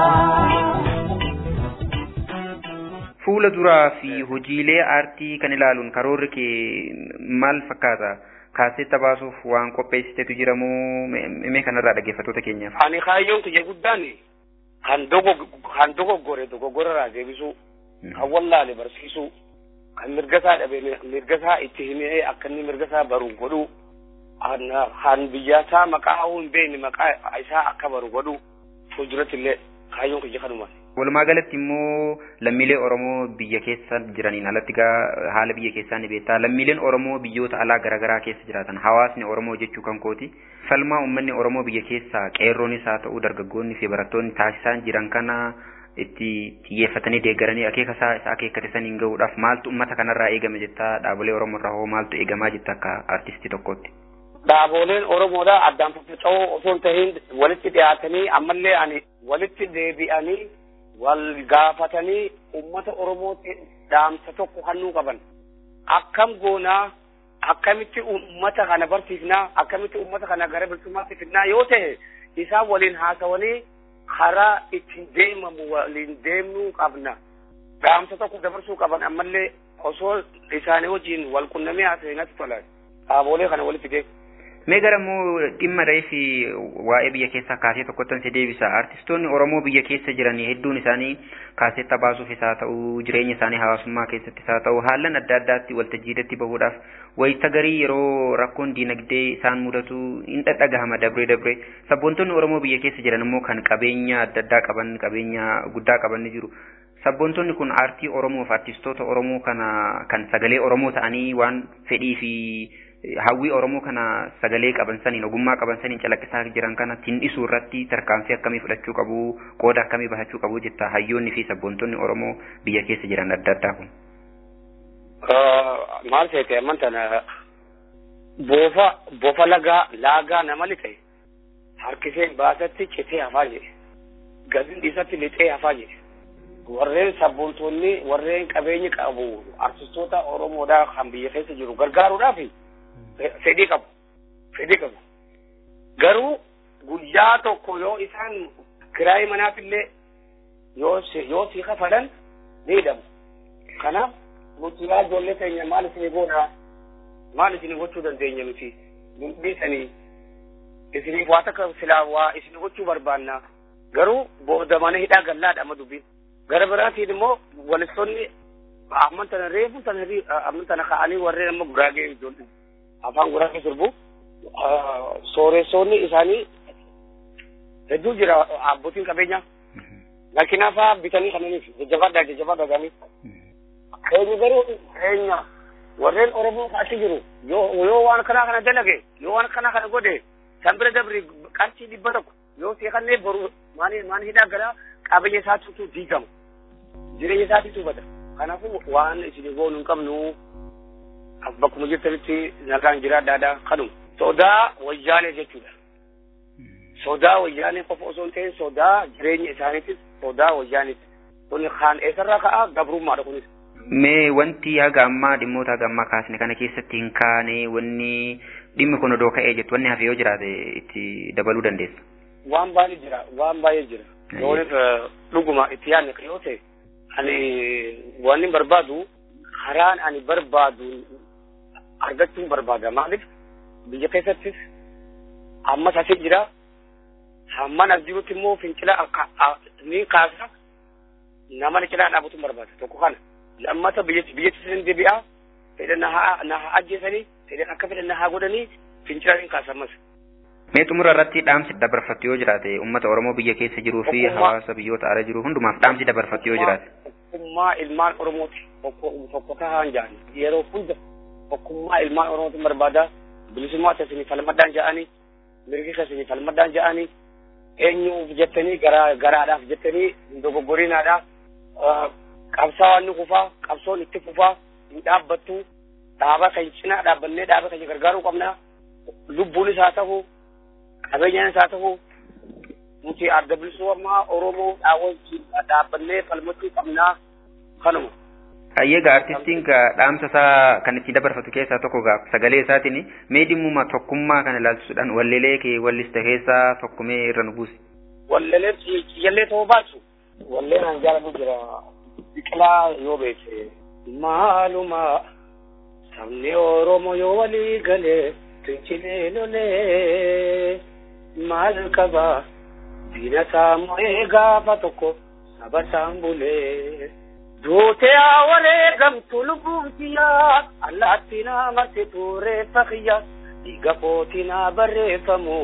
Fuula duraa fi hojiilee aartii kan ilaaluun karoorri kee maal fakkaata? Kaasetta baasuuf waan qopheessitetu jira moo mee kanarraa dhaggeeffattoota keenyaaf? Ani kaayyoon kiyya guddaan kan kan dogoggore dogoggorarraa deebisuu, kan wallaale barsiisuu, kan mirgasaa dhabe mirgasaa itti himee akka inni mirgasaa baru godhuu, kan biyyaasaa maqaa hin beekne maqaa isaa akka baru godhuu fuulduratti illee kaayyoon kiyya kanuma. Walumaa galatti immoo lammiilee Oromoo biyya keessa jiraniin alatti gaa haala biyya keessaa ni beektaa. Lammiileen Oromoo biyyoota alaa garaagaraa keessa jiraatan hawaasni Oromoo jechuu kan kooti. Falmaa uummanni Oromoo biyya keessaa qeerroonis haa ta'u dargaggoonni fi barattoonni taasisaa jiran kana itti xiyyeeffatanii deeggaranii akeeka isaa isa akeekkate saniin gahuudhaaf maaltu uummata kanarraa eegame jettaa dhaabolee Oromoo irraa hoo maaltu eegamaa jetta akka artistii tokkootti. Dhaaboleen Oromoodhaa addaan faffaca'oo osoo hin tahin walitti dhiyaatanii ammallee ani walitti deebi'anii wal gaafatanii ummata Oromootti dhaamsa tokko hannuu qaban. Akkam goonaa akkamitti ummata kana barsiifnaa akkamitti ummata kana gara bilisummaatti fidnaa yoo ta'e isaan waliin haasawanii karaa ittiin deemamu waliin deemnuu qabna. Dhaamsa tokko dabarsuu qaban ammallee osoo isaanii wajjin wal qunnamee haasawee natti tola. Dhaabolee kana walitti deemu. Mee gara immoo dhimma reefi waa'ee biyya keessaa kaasee tokkottan si deebisa. Artistoonni Oromoo biyya keessa jiran hedduun isaanii kaasetta baasuufis haa ta'u jireenya isaanii hawaasummaa keessattis haa ta'u haalan adda addaatti waltajjiidatti bahuudhaaf wayita garii yeroo rakkoon diinagdee isaan mudatu hin dhadhagahama dabree dabree sabboontonni Oromoo biyya keessa jiran immoo kan qabeenya adda addaa qaban qabeenya guddaa qaban ni jiru. Sabboontonni kun aartii Oromoof artistoota Oromoo kana kan sagalee Oromoo ta'anii waan fedhii fi hawwii Oromoo kana sagalee qaban saniin ogummaa qaban saniin calaqqisaa jiran kana tindhisuu irratti tarkaanfii akkamii fudhachuu qabu qooda akkamii bahachuu qabu jetta hayyoonni fi sabboontonni Oromoo biyya keessa jiran adda addaa kun. Maal ta'e amantana boofa boofa lagaa laagaa nama lixe harkisee baasatti citee hafaa jedhe gadiin dhiisatti lixee hafaa jedhe warreen sabboontonni warreen qabeenyi qabu artistoota Oromoodhaa kan biyya keessa jiru gargaaruudhaafi. fedhii qabu fedhii qabu garuu guyyaa tokko yoo isaan kiraayii manaafillee yoo yoo sii kafalan ni hidhamu kanaaf nuti yaa ijoollee keenya maal isinii goonaa maal isinii gochuu dandeenya nuti dhiisanii isiniif waa takka silaa waa isinii gochuu barbaanna garuu booda mana hidhaa gallaadha amma dubbiin gara biraatiin immoo walistoonni amman tana reefu tana amman tana ka'anii warreen amma guraagee ijoollee afaan guraagee sirbu sooressoonni isaanii hedduu jira abbootiin qabeenyaa makiinaafaa bitanii kananiif jajjabaadhaa jajjabaadhaa ganii keenya garuu keenya warreen oromoo achi jiru yoo yoo waan kanaa kana dalage yoo waan kanaa kana godhe san bira dabri qarshii dhibba tokko yoo seekannee boru maani maani hidhaa galaa qabeenya isaatiitu diigama jireenya isaatiitu bada kanaafuu waan isin goonu hin qabnu bakkuma jirtanitti nagaan jiraadhaadha kanuma sodaa wayyaanee jechuudha sodaa wayyaanee qofa osoo hin ta'in sodaa jireenya isaaniitis sodaa wayyaaniiti kun kaan eessarraa ka'a gabrummaadha kunis Mee wanti haga ammaa dhimmoota haga ammaa kaasne kana keessatti hin kaane wanni dhimmi kun odoo ka'ee jettu wanni hafe yoo jiraate itti dabaluu dandeessa. waan baay'ee jira waan baay'ee jira yoonif dhuguma itti yaadne yoo ta'e ani waan hin barbaadu karaan ani barbaadu argachuun barbaada maaliif biyya keessattis ammas asii jira hamman as jirutti immoo fincila ni kaasa nama ni cinaa dhaabbatuun barbaada tokko kana lammata biyyatti sin deebi'aa fedhan na haa ajjeesanii fedhan akka fedhan na haa godhanii fincila ni kaasa ammas. Mee xumura irratti dhaamsi dabarfattu yoo jiraate uummata Oromoo biyya keessa jiruu fi hawaasa biyyoota ala jiru hundumaaf dhaamsi dabarfattu yoo jiraate. Tokkummaa ilmaan Oromooti tokko tahaan jedhani yeroo hunda tokkummaa ilmaan Oromooti barbaada bilisummaa keessanii falmaddaan jedhani mirgi keessanii falmaddaan jedhani eenyuuf jettanii garaa garaadhaaf jettanii dogoggorinaadha qabsaawaan ni kufaa qabsoon itti fufaa hin dhaabbattu dhaaba kan cinaa dhaabbannee dhaaba kan gargaaruu qabna lubbuunis haa ta'u qabeenyaanis haa ta'u nuti adda bilisummaa Oromoo dhaabbannee falmachuu qabnaa kanuma. Hayyeega artistiin dhaamsa isaa kan ittiin dabarfatu keessaa tokko sagalee isaatiin mee dhimmuma tokkummaa kana ilaalchisuudhaan wallelee kee wallista keessaa tokkumee irra nu buusi. Wallelee xiyyallee ta'uu baatu walleen an jaalatu jira biqilaa yoo beekte maaluma sabni Oromoo yoo walii galee fincilee lolee maal qabaa diina saamu'ee gaafa tokko saba saan bulee. Duutee awaree gamtu lubbuun kiyyaa allaattinaa marti tuuree fakiyya dhiiga kootinaa barreeffamu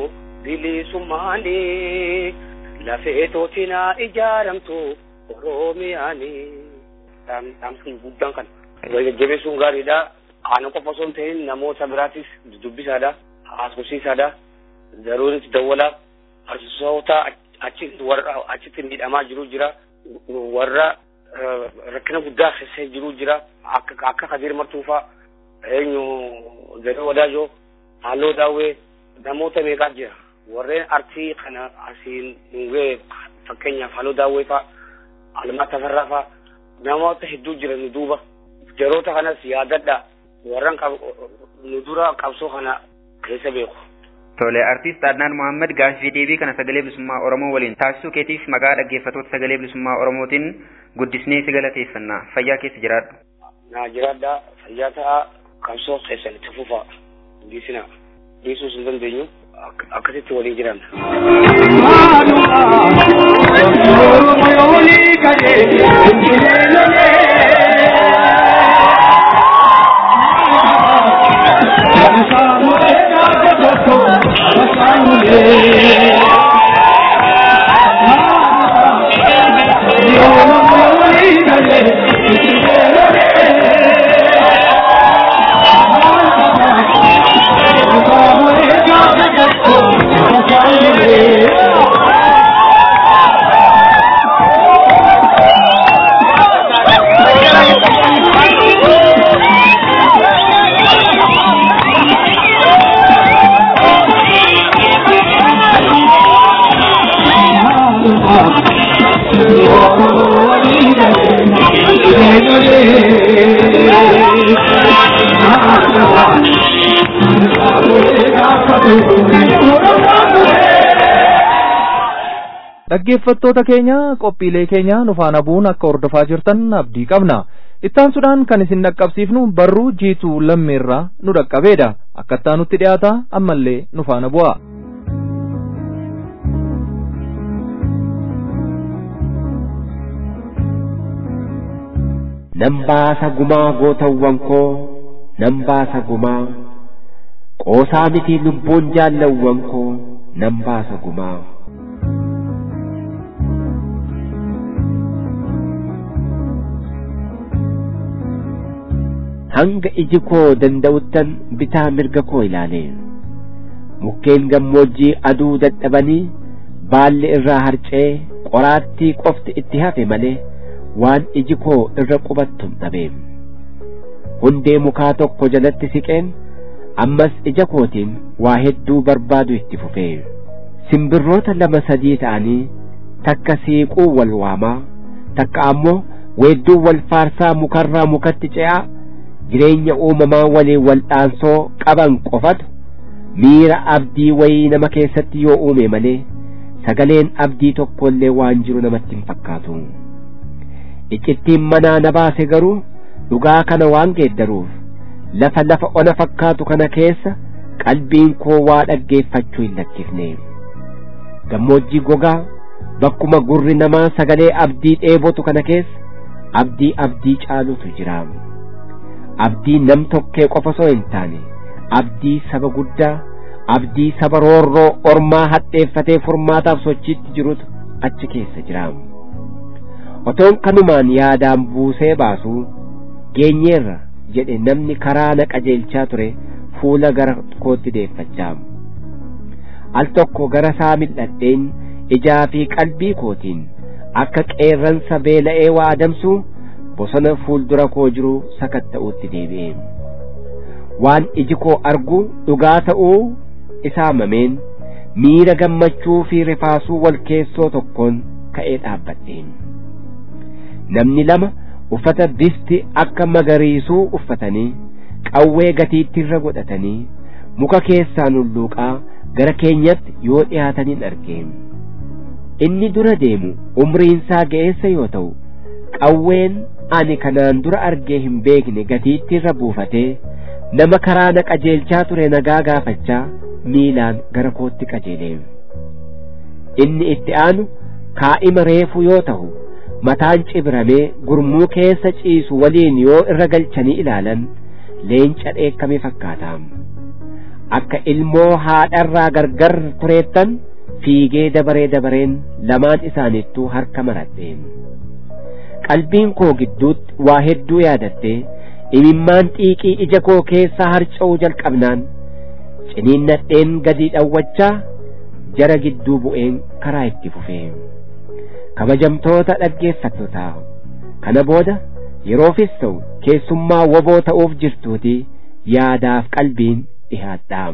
bilisummaanii lafee tootinaa ijaaramtu Oromiyaanii. Dhaamsi guddaan kana. Jajjabeessuun gaariidha. Ana qofa osoo hin ta'in namoota biraatis dubbisaadha. Haasofsiisaadha. Daruunis dawwala. Arsisoota achitti miidhamaa jiru jira. Warra rakkina guddaa keessa jiru jira akka akka kadir martuufa eenyu jedhee wadaajoo halloo daawwee namoota meeqaa jira warreen artii kana asiin dhungee fakkeenyaaf halloo daawwee fa'a almaa tafarraa fa'a namoota hedduu jira nu duuba jaroota kanas yaadadha warran nu dura qabsoo kana keessa beeku. Tole artiist Adnaan Mohaammed gaaffii deebii kana sagalee bilisummaa Oromoo waliin taasisuu keetiif maqaa dhaggeeffattoota sagalee bilisummaa Oromootiin guddisnee si galateeffanna fayyaa keessa jiraadhu. Naa jiraadha fayyaa ta'a qabsoo keessan itti fufa dhiisina dhiisuus hin dandeenyu akkasitti waliin jiranna. dhaggeeffattoota keenya qophiilee keenya nu faana bu'uun akka hordofaa jirtan abdii qabna ittaansuudhaan kan isin dhaqqabsiifnu barruu jiituu lammeerraa nu dhaqqabeedha akkattaa nutti dhiyaata ammallee nu faana bu'a. nan baasa gumaa gootawwan koo nan baasa gumaa qoosaa miti lubbuun jaallawwan koo nan baasa gumaa. hanga iji koo danda'uttan bitaa mirga koo ilaale mukkeen gammoojjii aduu dadhabanii baalli irraa harcee qoraattii qofti itti hafe malee waan iji koo irra qubattum dhabe hundee mukaa tokko jalatti siqeen ammas ija kootiin waa hedduu barbaadu itti fufee simbirroota lama sadii ta'anii takka siiquu wal waamaa takka ammoo weedduu wal faarsaa mukarraa mukatti ce'aa jireenya uumamaa waliin wal'aansoo qaban qofatu miira abdii wayii nama keessatti yoo uume malee sagaleen abdii tokkollee waan jiru namatti hin fakkaatu. Iccittiin manaa na baase garuu dhugaa kana waan geeddaruuf lafa lafa ona fakkaatu kana keessa qalbiin koo waa dhaggeeffachuu hin lakkifne gammoojjii gogaa bakkuma gurri namaa sagalee abdii dheebotu kana keessa abdii abdii caalutu jira abdii nam tokkee qofa osoo hin taane abdii saba guddaa abdii saba roorroo ormaa hadheeffatee furmaataaf sochiitti jirutu achi keessa jira otoon kanumaan yaadaan buusee baasuu geenyeerra jedhe namni karaa na qajeelchaa ture fuula gara kootti deeffachaa al tokko gara isaa mil'adheen ijaa fi qalbii kootiin akka qeerransa beela'ee waa adamsu bosona fuuldura koo jiru sakatta'uutti deebi'e waan iji koo argu dhugaa ta'uu isaa mameen miira gammachuu fi rifaasuu wal keessoo tokkoon ka'ee dhaabbadhe namni lama uffata bifti akka magariisuu uffatanii qawwee gatiittirra godhatanii muka keessaan hulluuqaa gara keenyatti yoo dhiyaataniin arge inni dura deemu umriinsaa ga'eessa yoo ta'u qawween ani kanaan dura argee hin beekne gatiittirra buufatee nama karaa na qajeelchaa ture nagaa gaafachaa miilaan gara kootti qajeele inni itti aanu kaa'ima reefu yoo ta'u mataan cibramee gurmuu keessa ciisu waliin yoo irra galchanii ilaalan leenca dheekkame fakkaata akka ilmoo haadharraa gargar tureettan fiigee dabaree dabareen lamaan isaanittuu harka maradhe qalbiin koo gidduutti waa hedduu yaadatte imimmaan xiiqii ija koo keessaa harca'uu jalqabnaan ciniinnadheen gadi dhawwachaa jara gidduu bu'een karaa itti fufee kabajamtoota dhaggeeffattotaa kana booda yeroofis ta'u keessummaa woboo ta'uuf jirtuuti yaadaaf qalbiin dhihaadhaam.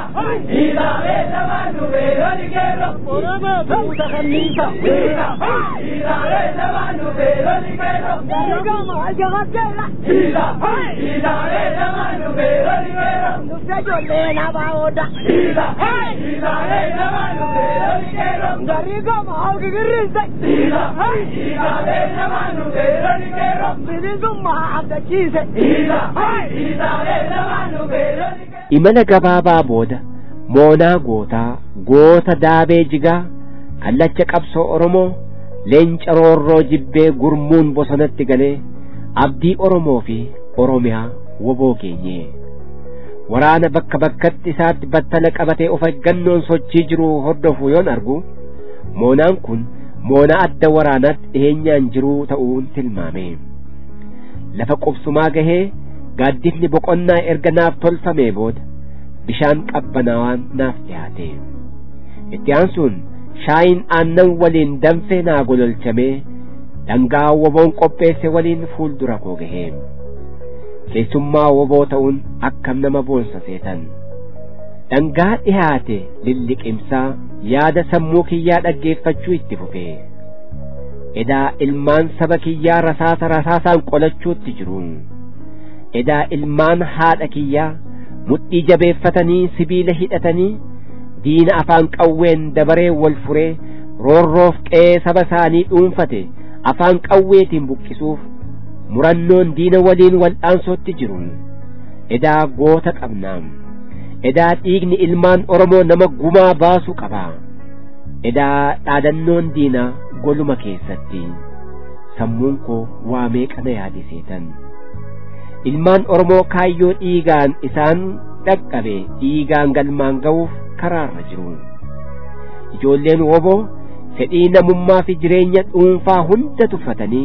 imala gabaabaa booda moonaa gootaa goota daabee jigaa kallacha qabsoo oromoo leenca roorroo jibbee gurmuun bosonatti galee abdii oromoo fi oromiyaa woboo keenye waraana bakka bakkatti isaatti battala qabatee of eeggannoon sochii jiru hordofu yoon argu moonaan kun moonaa adda waraanaatti dhiheenyaan jiruu ta'uun tilmaame lafa qubsumaa gahee gaaddifni boqonnaa erga naaf tolfamee booda bishaan qabbanaawaan naaf dhiyaate itti aansuun shaayiin aannan waliin danfee naa gololchamee dhangaa woboon qopheesse waliin fuuldura koo gahee keessummaa woboo ta'uun akkam nama boonsa seetan dhangaa dhihaate lilliqimsaa yaada sammuu kiyyaa dhaggeeffachuu itti fufee edaa ilmaan saba kiyyaa rasaasa rasaasaan qolachuutti jiru edaa ilmaan haadha kiyyaa mudhii jabeeffatanii sibiila hidhatanii diina afaan qawween dabaree wal furee roorroof qe'ee saba isaanii dhuunfate afaan qawweetiin buqqisuuf murannoon diina waliin wal'aansootti jiru edaa goota qabnaam edaa dhiigni ilmaan oromoo nama gumaa baasuu qaba edaa dhaadannoon diinaa goluma keessatti sammuun koo waa meeqa na yaadiseetan ilmaan oromoo kaayyoo dhiigaan isaan dhaqqabe dhiigaan galmaan ga'uuf karaarra jiru ijoolleen woboo fedhii namummaa fi jireenya dhuunfaa hunda tuffatanii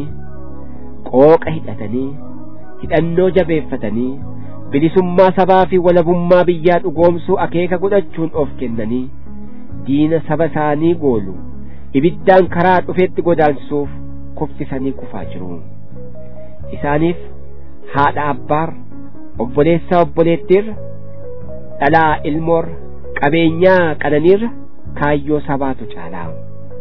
qooqa hidhatanii hidhannoo jabeeffatanii bilisummaa sabaa fi walabummaa biyyaa dhugoomsuu akeeka godhachuun of kennanii diina saba isaanii goolu ibiddaan karaa dhufetti godaansisuuf kuffisanii kufaa jiru isaaniif haadha abbaar obboleessaa obboleettiirra dhalaa ilmoorra qabeenyaa qananiirra kaayyoo sabaatu caalaa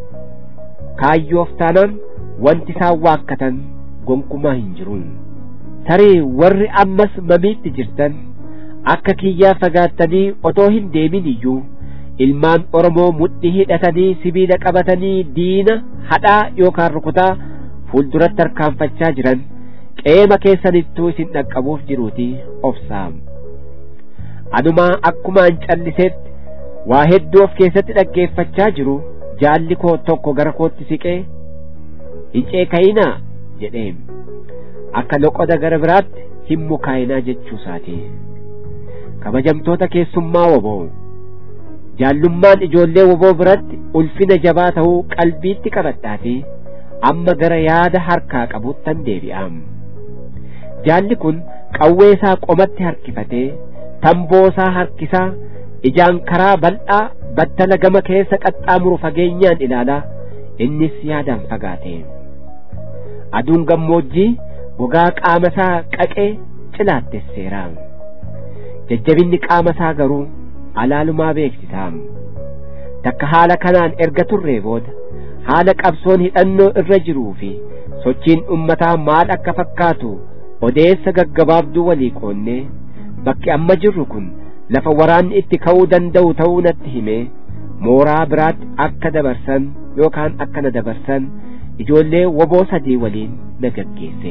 kaayyoof taanaan wanti isaan waakkatan gonkumaa hin jiru tarii warri ammas mamiitti jirtan akka kiyyaa fagaattanii otoo hin deemin iyyuu ilmaan oromoo mudhii hidhatanii sibiila qabatanii diina hadhaa yookaan rukutaa fuulduratti harkaanfachaa jiran qeema keessanittuu isin dhaqqabuuf jiruuti obsaam anumaa akkumaan calliseetti waa hedduu of keessatti dhaggeeffachaa jiru jaalli koo tokko gara kootti siqee hin ceekayinaa jedheen akka loqoda gara biraatti hin mukaayinaa jechuusaati kabajamtoota keessummaa woboo jaallummaan ijoollee woboo biratti ulfina jabaa ta'uu qalbiitti qabadhaafi amma gara yaada harkaa qabuuttan deebi'aam jaalli kun qawwee isaa qomatti harkifatee tamboo isaa harkisaa ijaan karaa bal'aa battala gama keessa qaxxaamuru fageenyaan ilaalaa innis yaadaan fagaate aduun gammoojjii gogaa qaama isaa qaqee cilaattesseera jajjabinni qaama isaa garuu alaalumaa beeksisaam takka haala kanaan erga turree booda haala qabsoon hidhannoo irra jiruu fi sochiin ummataa maal akka fakkaatu odeessa gaggabaabduu walii qoonnee bakki amma jirru kun lafa waraanni itti ka'uu danda'u ta'uu natti himee mooraa biraatti akka dabarsan yookaan akka na dabarsan ijoollee woboo sadii waliin na gaggeesse.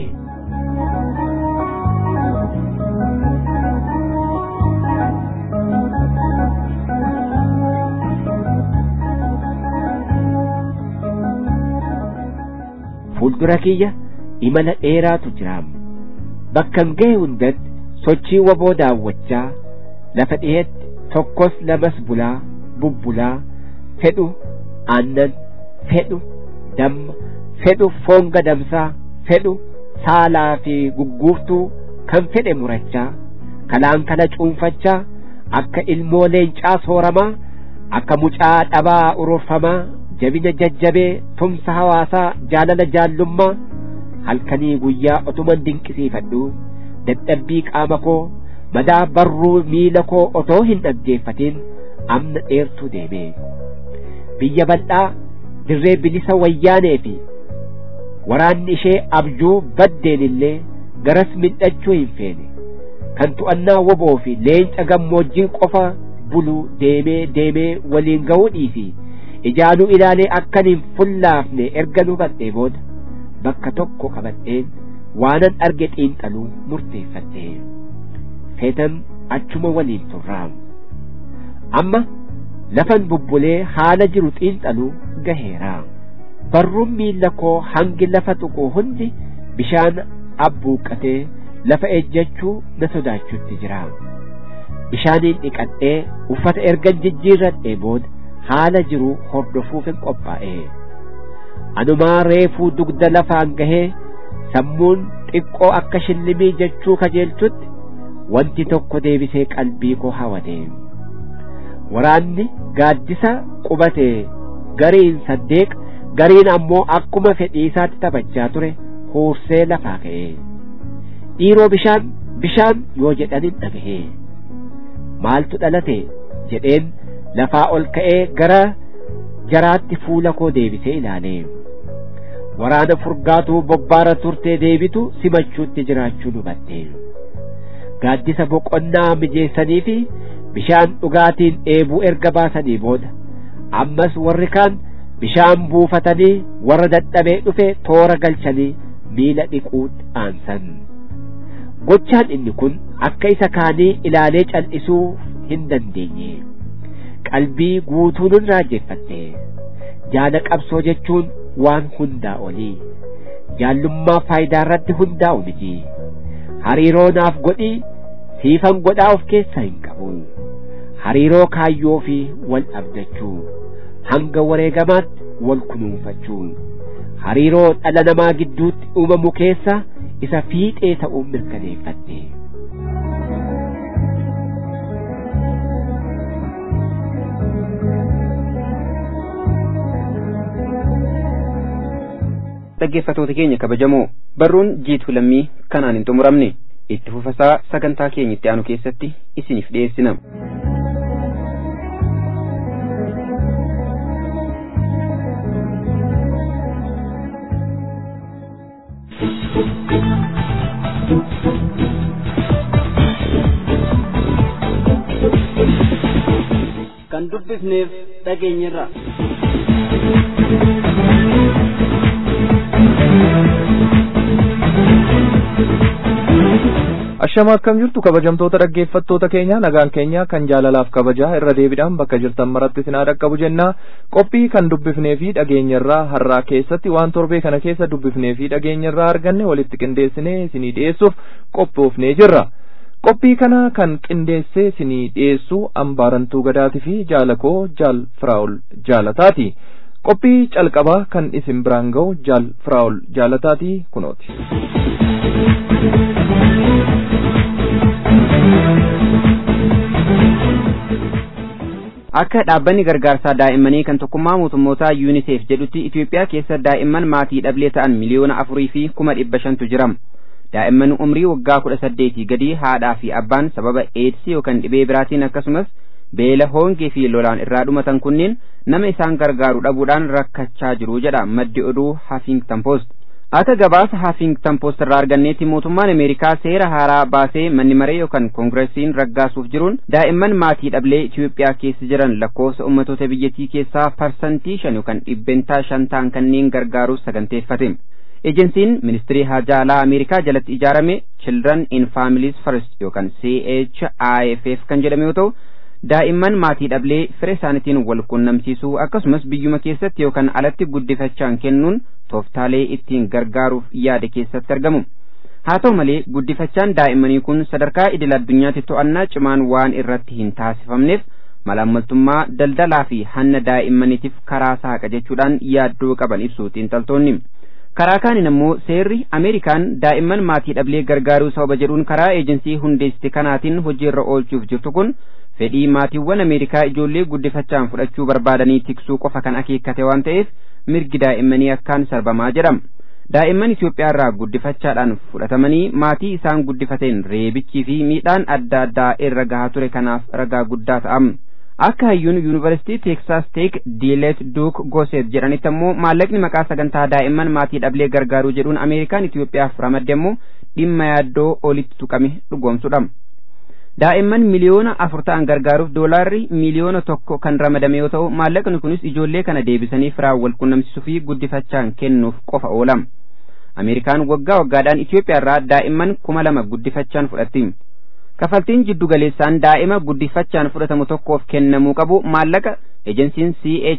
fuuldura kiyya imala dheeraatu jiraam bakkan ga'e hundatti sochii woboo daawwachaa lafa dhiheetti tokkos lamas bulaa bubbulaa fedhu aannan fedhu damma fedhu foon gadamsaa fedhu saalaa fi gugguuftuu kan fedhe murachaa kalaan kana cuunfachaa akka ilmoo leencaa sooramaa akka mucaa dhabaa ururfamaa jabina jajjabee tumsa hawaasaa jaalala jaallummaa halkanii guyyaa otuman dinqisiifadhu dadhabbii qaama koo madaa barruu miila koo otoo hin dhaggeeffatin amna dheertuu deeme biyya bal'aa dirree bilisa wayyaanee fi waraanni ishee abjuu baddeen illee garas midhachuu hin feene kan to'annaa woboo fi leenca gammoojjii qofa bulu deemee deemee waliin ga'uu dhiisi ijaanuu ilaalee akkan hin fullaafne erga hubadhee booda bakka tokko qabadheen waanan arge xiinxaluu murteeffadhe feetan achuma waliin turraam amma lafan bubbulee haala jiru xiinxaluu gaheera barruun miilla koo hangi lafa tuqu hundi bishaan abbuuqqatee lafa ejjechuu na sodaachutti jira bishaaniin dhiqadhee uffata ergan jijjiirradhee booda haala jiru hordofuufin qophaa'e anumaa reefuu dugda lafaan gahee sammuun xiqqoo akka shillimii jechuu kajeelchutti wanti tokko deebisee qalbii koo hawate waraanni gaaddisa qubate gariin saddeeq gariin ammoo akkuma fedhiisaatti taphachaa ture huursee lafaa ka'e dhiiroo bishaan bishaan yoo jedhanin dhagahe maaltu dhalate jedheen lafaa ol ka'ee gara jaraatti fuula koo deebisee ilaale waraana furgaatuu bobbaara turtee deebitu simachuutti jiraachuu hubadhe gaaddisa boqonnaa mijeessanii fi bishaan dhugaatiin dheebuu erga baasanii booda ammas warri kaan bishaan buufatanii warra dadhabee dhufe toora galchanii miila dhiquutti aansan gochaan inni kun akka isa kaanii ilaalee cal'isuu hin dandeenye qalbii guutuun raajeffadhe jaala qabsoo jechuun waan hundaa olii jaallummaa faayidaa irratti hundaa'u miti hariiroo naaf godhii siifan godhaa of keessaa hin qabu hariiroo kaayyoo fi wal abdachuu hanga wareegamaatti wal kunuunfachuu hariiroo dhala namaa gidduutti uumamu keessa isa fiixee ta'uun mirkaneeffadhe dhaggeeffatoota keenya kabajamoo barruun jiituu lammii kanaan hin xumuramne itti fufasaa sagantaa keenya itti aanu keessatti isiniif dhiyeessina. kan dubbifneef dhageenyirra. Ashama akkam jirtu kabajamtoota dhaggeeffattoota keenya nagaan keenya kan jaalalaaf kabajaa irra deebiidhaan bakka jirtan maratti isin dhaqqabu jenna qophii kan dubbifnee fi dhageenyarraa har'aa keessatti waan torbee kana keessa dubbifnee fi dhageenyarraa arganne walitti qindeessinee isinii dhiyeessuuf qophoofnee jirra. qophii kana kan qindeessee isinii dhiyeessu ambaarantuu gadaatii fi jaalakoo jaal firaa'ol jaalataati. qophii calqabaa kan isin biraan ga'u jaal firaa'ol jaalataati kunooti. akka dhaabbanni gargaarsaa daa'immanii kan tokkummaa mootummootaa yuuniseef jedhutti Itoophiyaa keessa daa'imman maatii dhablee ta'an miliyoona afurii fi kuma dhibba shantu jira. daa'imman umrii waggaa kudha saddeetii gadi haadhaa fi abbaan sababa eedsii yookaan dhibee biraatiin akkasumas beela hoongee fi lolaan irraa dhumatan kunneen nama isaan gargaaru dhabuudhaan rakkachaa jiru jedha maddi oduu Huffington Post. Akka gabaasa Huffington Post irraa arganneetti mootummaan Ameerikaa seera haaraa baasee manni maree yookaan koongiresiin raggaasuuf jiruun daa'imman maatii dhablee Itoophiyaa keessa jiran lakkoofsa ummatoota biyyattii keessaa parsantii shan yookaan dhibbentaa shan ta'an kanneen gargaaruuf saganteeffate. Ejensiin ministirii haajaa alaa Ameerikaa jalatti ijaarame Children in Families First yookaan CHIFF kan jedhame yoo ta'u daa'imman maatii dhablee fira isaaniitiin wal qunnamsiisuu akkasumas biyyuma keessatti yookaan alatti guddifachaan kennuun tooftaalee ittiin gargaaruuf yaade keessatti argamu. Haa ta'u malee guddifachaan daa'immanii kun sadarkaa idil addunyaatti to'annaa cimaan waan irratti hin taasifamneef malaammaltummaa daldalaa fi hanna daa'immaniitiif karaa saaqa jechuudhaan yaaddoo qaban ibsu xiinxaltoonni. karaa kaaniin ammoo seerri ameerikaan daa'imman maatii dhablee gargaaruu sababa jedhuun karaa eejensii hundeessite kanaatiin hojiirra oolchuuf jirtu kun fedhii maatiiwwan ameerikaa ijoollee guddifachaan fudhachuu barbaadanii tiksuu qofa kan akeekkate waan ta'eef mirgi daa'immanii akkaan sarbamaa jedhama daa'imman Itoophiyaa irraa guddifachaadhaan fudhatamanii maatii isaan guddifateen reebichii fi miidhaan adda addaa irra gahaa ture kanaaf ragaa guddaa ta'am. akka hayyuun yuunivarsiitii teeksaas teek diilet duuk goseet jedhanitti ammoo maallaqni maqaa sagantaa daa'imman maatii dhablee gargaaruu jedhuun ameerikaan itiyoophiyaaf ramadde ammoo dhimma yaaddoo olitti tuqame dhugoomsudha daa'imman miliyoona afur ta'an gargaaruuf doolaarri miliyoona tokko kan ramadame yoo ta'u maallaqni kunis ijoollee kana deebisanii firaan wal qunnamsiisuu fi guddifachaan kennuuf qofa oola ameerikaan waggaa waggaadhaan itiyoophiyaa irraa daa'imman kuma lama guddifachaan fudhatti kafaltiin jiddu galeessaan daa'ima guddifachaan fudhatamu tokkoof kennamuu qabu maallaqa ejensiin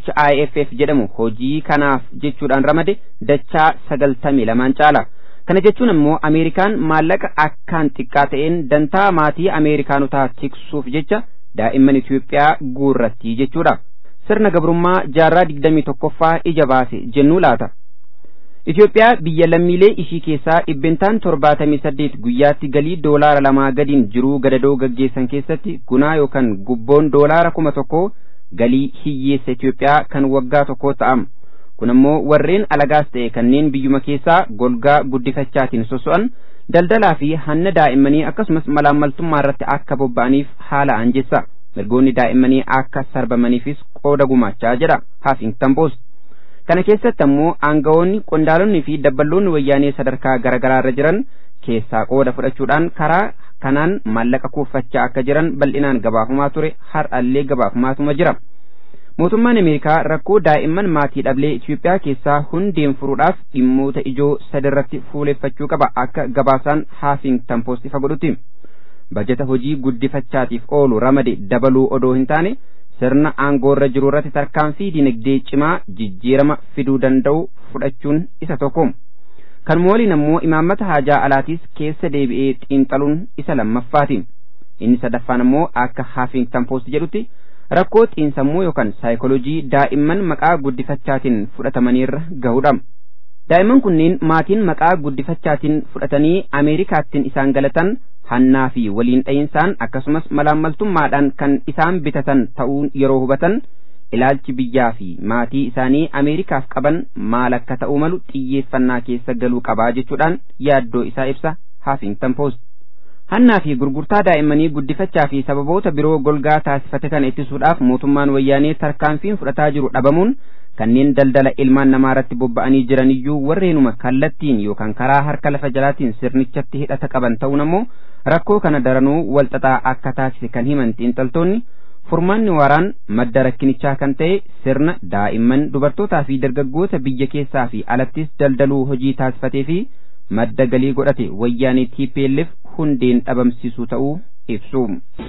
CHIFF jedhamu hojii kanaaf jechuudhaan ramade dachaa sagaltamii lamaan caala. Kana jechuun ammoo Ameerikaan maallaqa akkaan xiqqaa ta'een dantaa maatii Ameerikaanotaa tiksuuf jecha daa'imman Itoophiyaa guurratti jechuudha. Sirna gabrummaa jaarraa digdamii tokkoffaa ija baase jennuu laata. Itoophiyaa biyya lammiilee ishii keessaa dhibbentaan torbaatamii saddeet guyyaatti galii doolaara lamaa gadiin jiruu gadadoo gaggeessan keessatti gunaa yookaan gubboon doolaara kuma tokkoo galii hiyyeessa Itoophiyaa kan waggaa tokkoo ta'am. Kun ammoo warreen alagaas ta'e kanneen biyyuma keessaa golgaa guddifachaatiin soso'an daldalaa fi hanna daa'immanii akkasumas malaammaltummaa irratti akka bobba'aniif haala anjessa. Mirgoonni daa'immanii akka sarbamaniifis qooda gumaachaa jedha Huffington Post. kana keessatti ammoo aangawoonni qondaalonni fi dabballoonni wayyaanee sadarkaa garaagaraa irra jiran keessaa qooda fudhachuudhaan karaa kanaan maallaqa kuuffachaa akka jiran bal'inaan gabaafamaa ture har'allee gabaafamaa jira. Mootummaan Ameerikaa rakkoo daa'imman maatii dhablee Itoophiyaa keessaa hundeen furuudhaaf dhimmoota ijoo sadarratti fuuleffachuu qaba akka gabaasaan Huffington Post ifa godhutti. Bajeta hojii guddifachaatiif oolu ramade dabaluu odoo hin taane sirna aangoorra jiru irratti tarkaanfii dinagdee cimaa jijjiirama fiduu danda'u fudhachuun isa tokko. Kan mooliin ammoo imaammata haajaa alaatiis keessa deebi'ee xiinxaluun isa lammaffaati. Inni sadaffaan ammoo akka Huffington Post jedhutti rakkoo xiinsammuu yookaan saayikooloojii daa'imman maqaa guddifachaatiin fudhatamaniirra gahudha. Daa'imman kunneen maatiin maqaa guddifachaatiin fudhatanii Ameerikaattiin isaan galatan hannaa fi waliin dha'insaan akkasumas malaammaltummaadhaan kan isaan bitatan ta'uu yeroo hubatan ilaalchi biyyaa fi maatii isaanii Ameerikaaf qaban maal akka ta'uu malu xiyyeeffannaa keessa galuu qabaa jechuudhaan yaaddoo isaa ibsa Huffington Post. Hannaa fi gurgurtaa daa'immanii guddifachaa fi sababoota biroo golgaa taasifate kana ittisuudhaaf mootummaan wayyaanee tarkaanfiin fudhataa jiru dhabamuun kanneen daldala ilmaan namaa irratti bobba'anii jiran iyyuu warreenuma kallattiin yookaan karaa harka lafa jalaatiin sirnichatti hidhata qaban ta'uun ammoo rakkoo kana daranuu walxaxaa akka taasise kan himan xiinxaltoonni furmaanni waaraan madda rakkinichaa kan ta'e sirna daa'imman dubartootaa fi dargaggoota biyya keessaa fi alattis daldaluu hojii taasifatee fi madda galii godhate wayyaanee TPLF hundeen dhabamsiisuu ta'uu ibsu.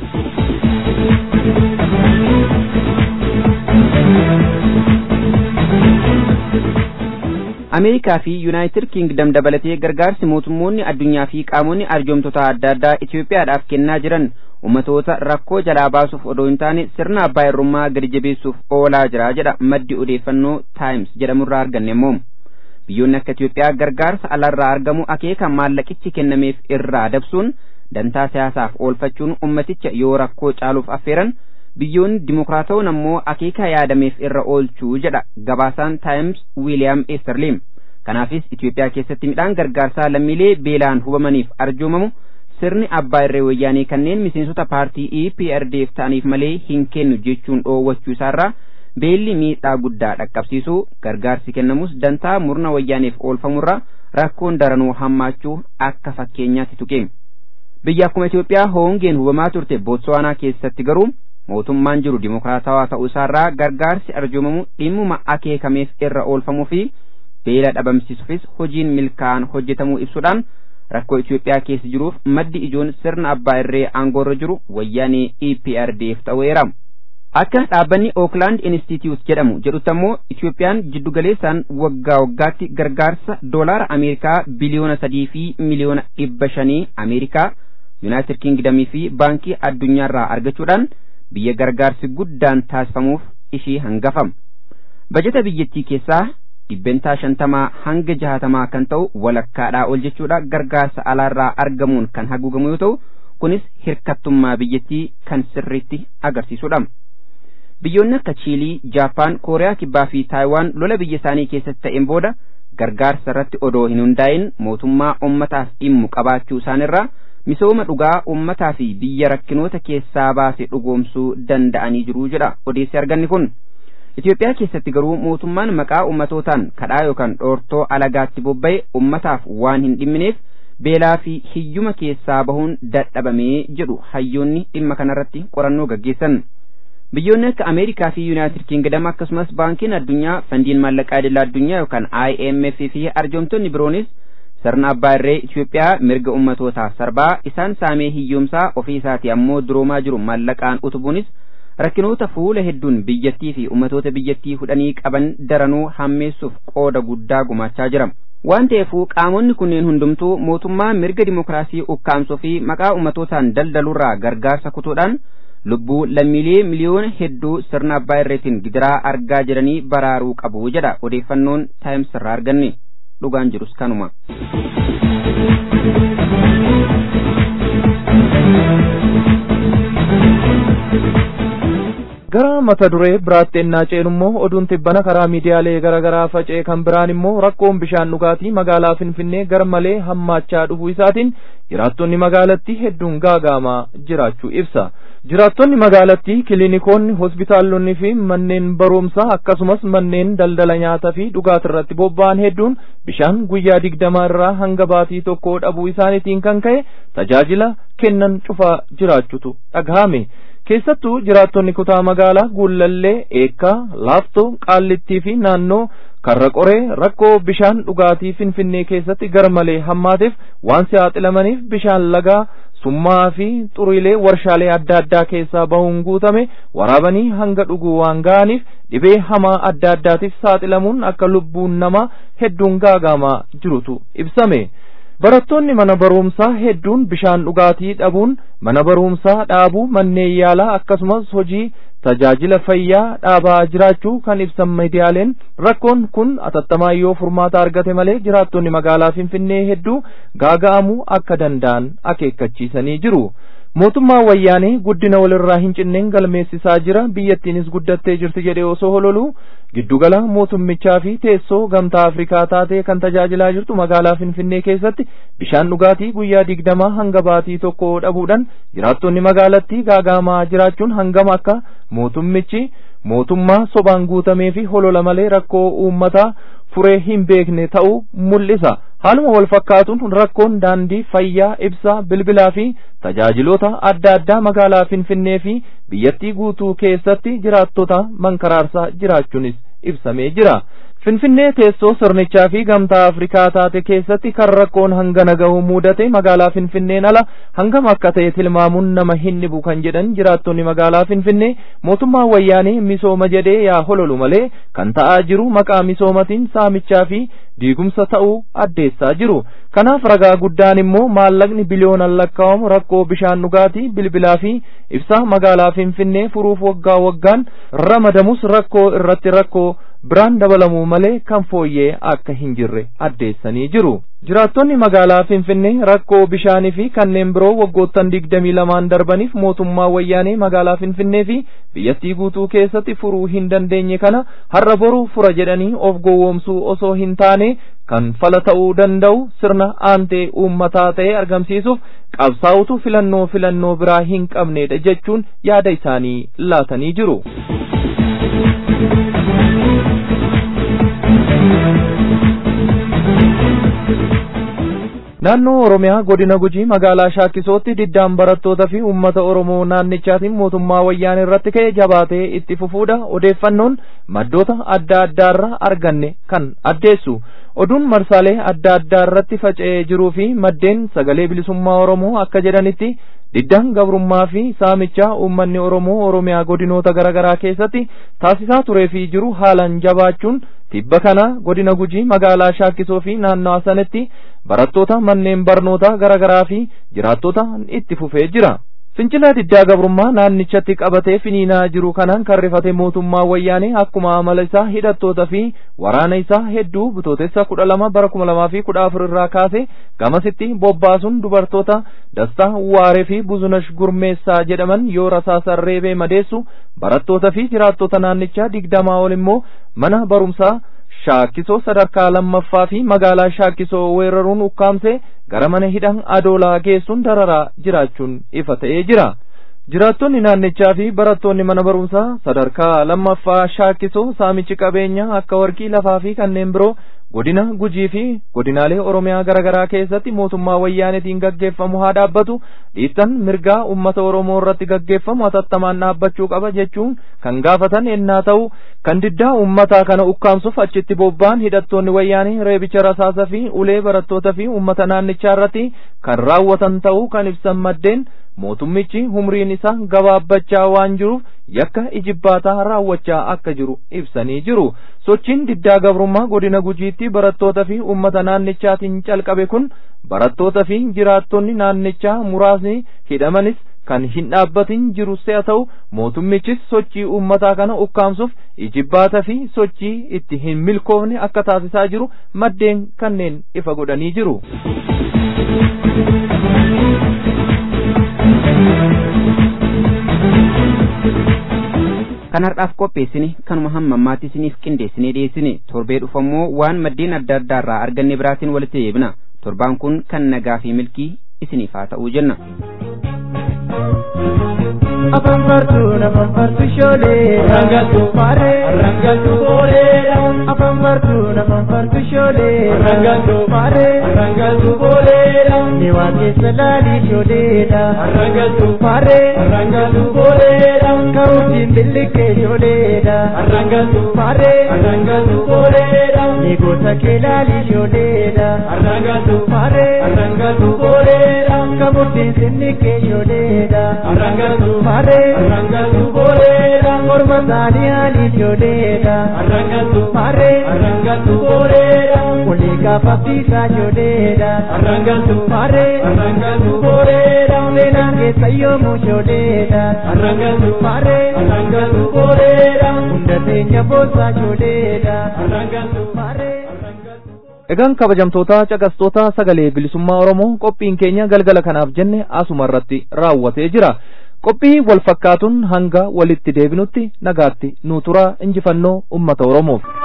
ameerikaa fi yuunaayitid kiingdam dabalatee gargaarsi mootummoonni addunyaa fi qaamonni arjoomtota adda addaa itiyoophiyaadhaaf kennaa jiran ummatoota rakkoo jalaa baasuuf odoo hin taane sirna abbaa irrummaa gadi jabeessuuf oolaa jira jedha maddi odeeffannoo taayims jedhamurraa arganne immoo biyyoonni akka itiyoophiyaa gargaarsa alarraa argamu akeeka maallaqichi kennameef irraa dabsuun dantaa siyaasaaf oolfachuun ummaticha yoo rakkoo caaluuf affeeran biyyoonni dimokiraatawwan ammoo akeeka yaadameef irra oolchuu jedha gabaasaan taayims wiiliyaam eesterliim kanaafis itiyoophiyaa keessatti midhaan gargaarsaa lammiilee beelaan hubamaniif arjoomamu sirni abbaa irree wayyaanee kanneen miseensota paartii EPRDF ta'aniif malee hin kennu jechuun dhoowwachuu isaarraa beelli miidhaa guddaa dhaqqabsiisuu gargaarsi kennamus dantaa murna wayyaaneef oolfamurraa rakkoon daranuu hammaachuu akka fakkeenyaatti tuqe biyya akkuma Itiyoophiyaa hoongeen hubamaa turte Bootsuwaanaa keessatti garuu mootummaan jiru dimokiraatawaa ta'uu isaarraa gargaarsi arjoomamu dhimmuma akeekameef irra oolfamuu fi beela dhabamsiisuufis hojiin milkaa'an hojjetamuu ibsuudhaan rakkoo Itiyoophiyaa keessa jiruuf maddi ijoon sirna abbaa irree aangoorra jiru wayyaanee EPRDF ta'eera. Akka dhaabbanni Oakland Institute jedhamu jedhutti ammoo Itiyoophiyaan jiddugaleessaan waggaa waggaatti gargaarsa doolaara Ameerikaa biliyoona sadii fi miliyoona dhibba shanii Ameerikaa, Yuunaayitid Kingdamii fi baankii addunyaarraa argachuudhaan biyya gargaarsi guddaan taasifamuuf ishii hangafam. Bajeta biyyattii keessaa dhibbentaa shantamaa hanga jahatamaa kan ta'u walakkaadhaa ol jechuudha gargaarsa alaarraa argamuun kan haguugamu yoo ta'u kunis hirkattummaa biyyattii kan sirriitti agarsiisudha. Biyyoonni akka Chiilii, Jaapaan, Kooriyaa Kibbaa fi Taayiwaan lola biyya isaanii keessatti ta'een booda gargaarsa irratti odoo hin hundaa'in mootummaa ummataaf dhimmu qabaachuu isaanirraa misooma dhugaa ummataa fi biyya rakkinoota keessaa baase dhugoomsuu danda'anii jiru jedha odeessi arganni kun. Itoophiyaa keessatti garuu mootummaan maqaa ummatootaan kadhaa yookaan dhoortoo alagaatti bobba'e ummataaf waan hin dhimmineef beelaa fi hiyyuma keessaa bahuun dadhabamee jedhu hayyoonni dhimma kanarratti qorannoo gaggeessan. Biyyoonni akka Ameerikaa fi Yuunaayitid Kingdam akkasumas baankiin addunyaa fandiin maallaqaa idil addunyaa yookaan IMF fi arjoomtonni biroonis sirna abbaa irree Itoophiyaa mirga ummatootaaf sarbaa isaan saamee hiyyoomsaa ofii isaatii ammoo duroomaa jiru maallaqaan utubuunis rakkinoota fuula hedduun biyyattii fi ummatoota biyyattii hudhanii qaban daranuu hammeessuuf qooda guddaa gumaachaa jira. Waan ta'eefuu qaamonni kunneen hundumtuu mootummaa mirga dimokiraasii ukkaamsuu fi maqaa ummatootaan daldalurraa gargaarsa kutuudhaan lubbuu lammiilee miliyoona hedduu sirna abbaa irreetiin gidiraa argaa jiranii baraaruu qabu jedha odeeffannoon taayims irraa arganne dhugaan jirus kanuma. gara mata duree biraatti ennaa ceenu immoo oduun tibbana karaa miidiyaalee garaa garaa faca'e kan biraan immoo rakkoon bishaan dhugaatii magaalaa finfinnee gar malee hammaachaa dhufuu isaatiin jiraattonni magaalattii hedduun gaagaamaa jiraachuu ibsa jiraattonni magaalattii kiliinikoonni hospitaalonni fi manneen barumsaa akkasumas manneen daldala nyaataa fi dhugaatii irratti bobba'an hedduun bishaan guyyaa digdamaa irraa hanga baatii tokko dhabuu isaaniitiin kan ka'e tajaajila kennan cufaa jiraachutu dhagahame keessattuu jiraattonni kutaa magaalaa guullallee eekkaa laaftoo qaallittii fi naannoo karra qoree rakkoo bishaan dhugaatii finfinnee keessatti gar malee hammaateef waan saaxilamaniif bishaan lagaa summaa fi xuriilee warshaalee adda addaa keessaa bahuun guutame waraabanii hanga dhuguu waan ga'aniif dhibee hamaa adda addaatiif saaxilamuun akka lubbuun namaa hedduun gaagaamaa jirutu ibsame. barattoonni mana barumsaa hedduun bishaan dhugaatii dhabuun mana barumsaa dhaabuu manneen yaalaa akkasumas hojii tajaajila fayyaa dhaabaa jiraachuu kan ibsan miidiyaaleen rakkoon kun atattamaa yoo furmaata argate malee jiraattonni magaalaa finfinnee hedduu gaaga'amuu akka danda'an akeekkachiisanii jiru. mootummaan wayyaanee guddina walirraa hin cinneen galmeessisaa jira biyyattiinis guddattee jirti jedhee osoo hololuu giddugala mootummichaa fi teessoo gamtaa afrikaa taatee kan tajaajilaa jirtu magaalaa finfinnee keessatti bishaan dhugaatii guyyaa digdamaa hanga baatii tokko dhabuudhaan jiraattonni magaalattii gaagaamaa jiraachuun hangam akka mootummichi mootummaa sobaan guutamee fi holola malee rakkoo uummataa furee hin beekne ta'uu mul'isa haaluma wal fakkaatuun rakkoon daandii fayyaa ibsaa bilbilaa fi tajaajiloota adda addaa magaalaa finfinnee fi biyyattii guutuu keessatti jiraattota mankaraarsaa jiraachuunis ibsamee jira Finfinnee teessoo sirnichaa fi gamtaa Afrikaa taate keessatti kan rakkoon hangana gahu mudate magaalaa Finfinneen ala hangam akka ta'e tilmaamuun nama hin dhibu kan jedhan jiraattonni magaalaa Finfinnee mootummaa wayyaanee misooma jedhee yaa hololu malee kan ta'aa jiru maqaa misoomatiin saamichaa fi diigumsa ta'uu addeessaa jiru. Kanaaf ragaa guddaan immoo maallaqni biliyoonaan lakkaa'amu rakkoo bishaan dhugaatii bilbilaa fi ibsaa magaalaa Finfinnee furuuf waggaa waggaan ramadamus rakkoo irratti rakkoo biraan dabalamuu malee kan fooyyee akka hin jirre addeessanii jiru. Jiraattonni magaalaa Finfinnee rakkoo bishaanii fi kanneen biroo waggoottan digdamii lamaan darbaniif mootummaa wayyaanee magaalaa Finfinnee fi biyyattii guutuu keessatti furuu hin dandeenye kana har'a boru fura jedhanii of gowwoomsuu osoo hin taane kan fala ta'uu danda'u sirna aantee uummataa ta'e argamsiisuuf qabsaa'utu filannoo filannoo biraa hin qabnedha jechuun yaada isaanii laatanii jiru. naannoo oromiyaa godina gujii magaalaa shaakisootti diddaan barattootaa fi uummata oromoo naannichaatiin mootummaa wayyaanee irratti ka'e jabaatee itti fufuudha odeeffannoon maddoota adda addaarraa arganne kan addeessu oduun marsaalee adda addaa irratti faca'ee jiruu fi maddeen sagalee bilisummaa oromoo akka jedhanitti diddaan gabrummaa fi saamichaa uummanni oromoo oromiyaa godinoota garaagaraa keessatti taasisaa turee fi jiru haalaan jabaachuun tibba kana godina gujii magaalaa shaakisoo fi naannawaa sanatti barattoota manneen barnootaa garaagaraa fi jiraattota itti fufee jira. fincila diddaa gabrummaa naannichatti qabatee finiinaa jiru kanaan kan rifate mootummaa wayyaanee akkuma amala isaa hidhattoota fi waraana isaa hedduu bitootessa kudha lama bara kuma lamaa fi kudha afur irraa kaase gamasitti bobbaasuun dubartoota dastaa waaree fi buzunash gurmeessaa jedhaman yoo rasaasan reebee madeessu barattoota fi jiraattota naannichaa digdamaa ol immoo mana barumsaa shaakisoo sadarkaa lammaffaa fi magaalaa shaakisoo weeraruun ukkaamsee gara mana hidhaa adoolaa geessuun dararaa jiraachuun ifa ta'ee jira. jiraattonni naannichaa fi barattoonni mana barumsaa sadarkaa lammaffaa shaakisoo saamichi qabeenyaa akka warqii lafaa fi kanneen biroo godina gujii fi godinaalee oromiyaa garaagaraa keessatti mootummaa wayyaanetiin gaggeeffamu haa dhaabbatu dhiittan mirgaa ummata oromoo irratti gaggeeffamu hatattamaan dhaabbachuu qaba jechuun kan gaafatan ennaa ta'u kan diddaa ummataa kana ukkaamsuuf achitti bobba'an hidhattoonni wayyaanee reebicha rasaasa fi ulee barattoota fi ummata naannichaa irratti kan raawwatan ta'uu kan ibsan maddeen mootummichi humriin isaa gabaabbachaa waan jiruuf yakka ijibbaataa raawwachaa akka jiru ibsanii jiru sochiin diddaa gabrummaa godina gujiitti barattoota fi ummata naannichaatiin calqabe kun barattoota fi jiraattonni naannichaa muraasni hidhamanis kan hin dhaabbatin jirus haa ta'u mootummichis sochii ummataa kana ukkaamsuuf ijibbaata fi sochii itti hin milkoofne akka taasisaa jiru maddeen kanneen ifa godhanii jiru. kan har'aaf qopheessine kanuma hamma ammaatti isiniif qindeessinee dhiyeessine torbee dhufammoo waan maddeen adda addaa irraa arganne biraatiin walitti deebina torbaan kun kan nagaa fi milkii isiniif haa ta'uu jenna. afan fartu nafan fartu shoolee rangatu maare rangatu booleedha afan fartu nafan fartu shoolee rangatu maare rangatu booleedha ni waa keessa laalii shooleedha rangatu maare rangatu booleedha karuutiin billiqee shooleedha rangatu maare rangatu booleedha ni goota kee laalii shooleedha rangatu maare rangatu booleedha kamuutiin sinniqee shooleedha rangatu maare arrangatu boleedha morma isaanii haali ijoolleedha arrangatu maare arrangatu boleedha walii gaafa fiisaa ijoolleedha arrangatu maare arrangatu boleedha seenaan keessa yoomuu ijoolleedha arrangatu maare arrangatu boleedha hunda teenya boosaa ijoolleedha arrangatu maare. Egaan kabajamtoota caqastoota sagalee bilisummaa Oromoo qophiin keenya galgala kanaaf jenne asuma irratti raawwatee jira. qophii wal fakkaatuun hanga walitti deebinutti nagaatti nu turaa injifannoo ummata oromoof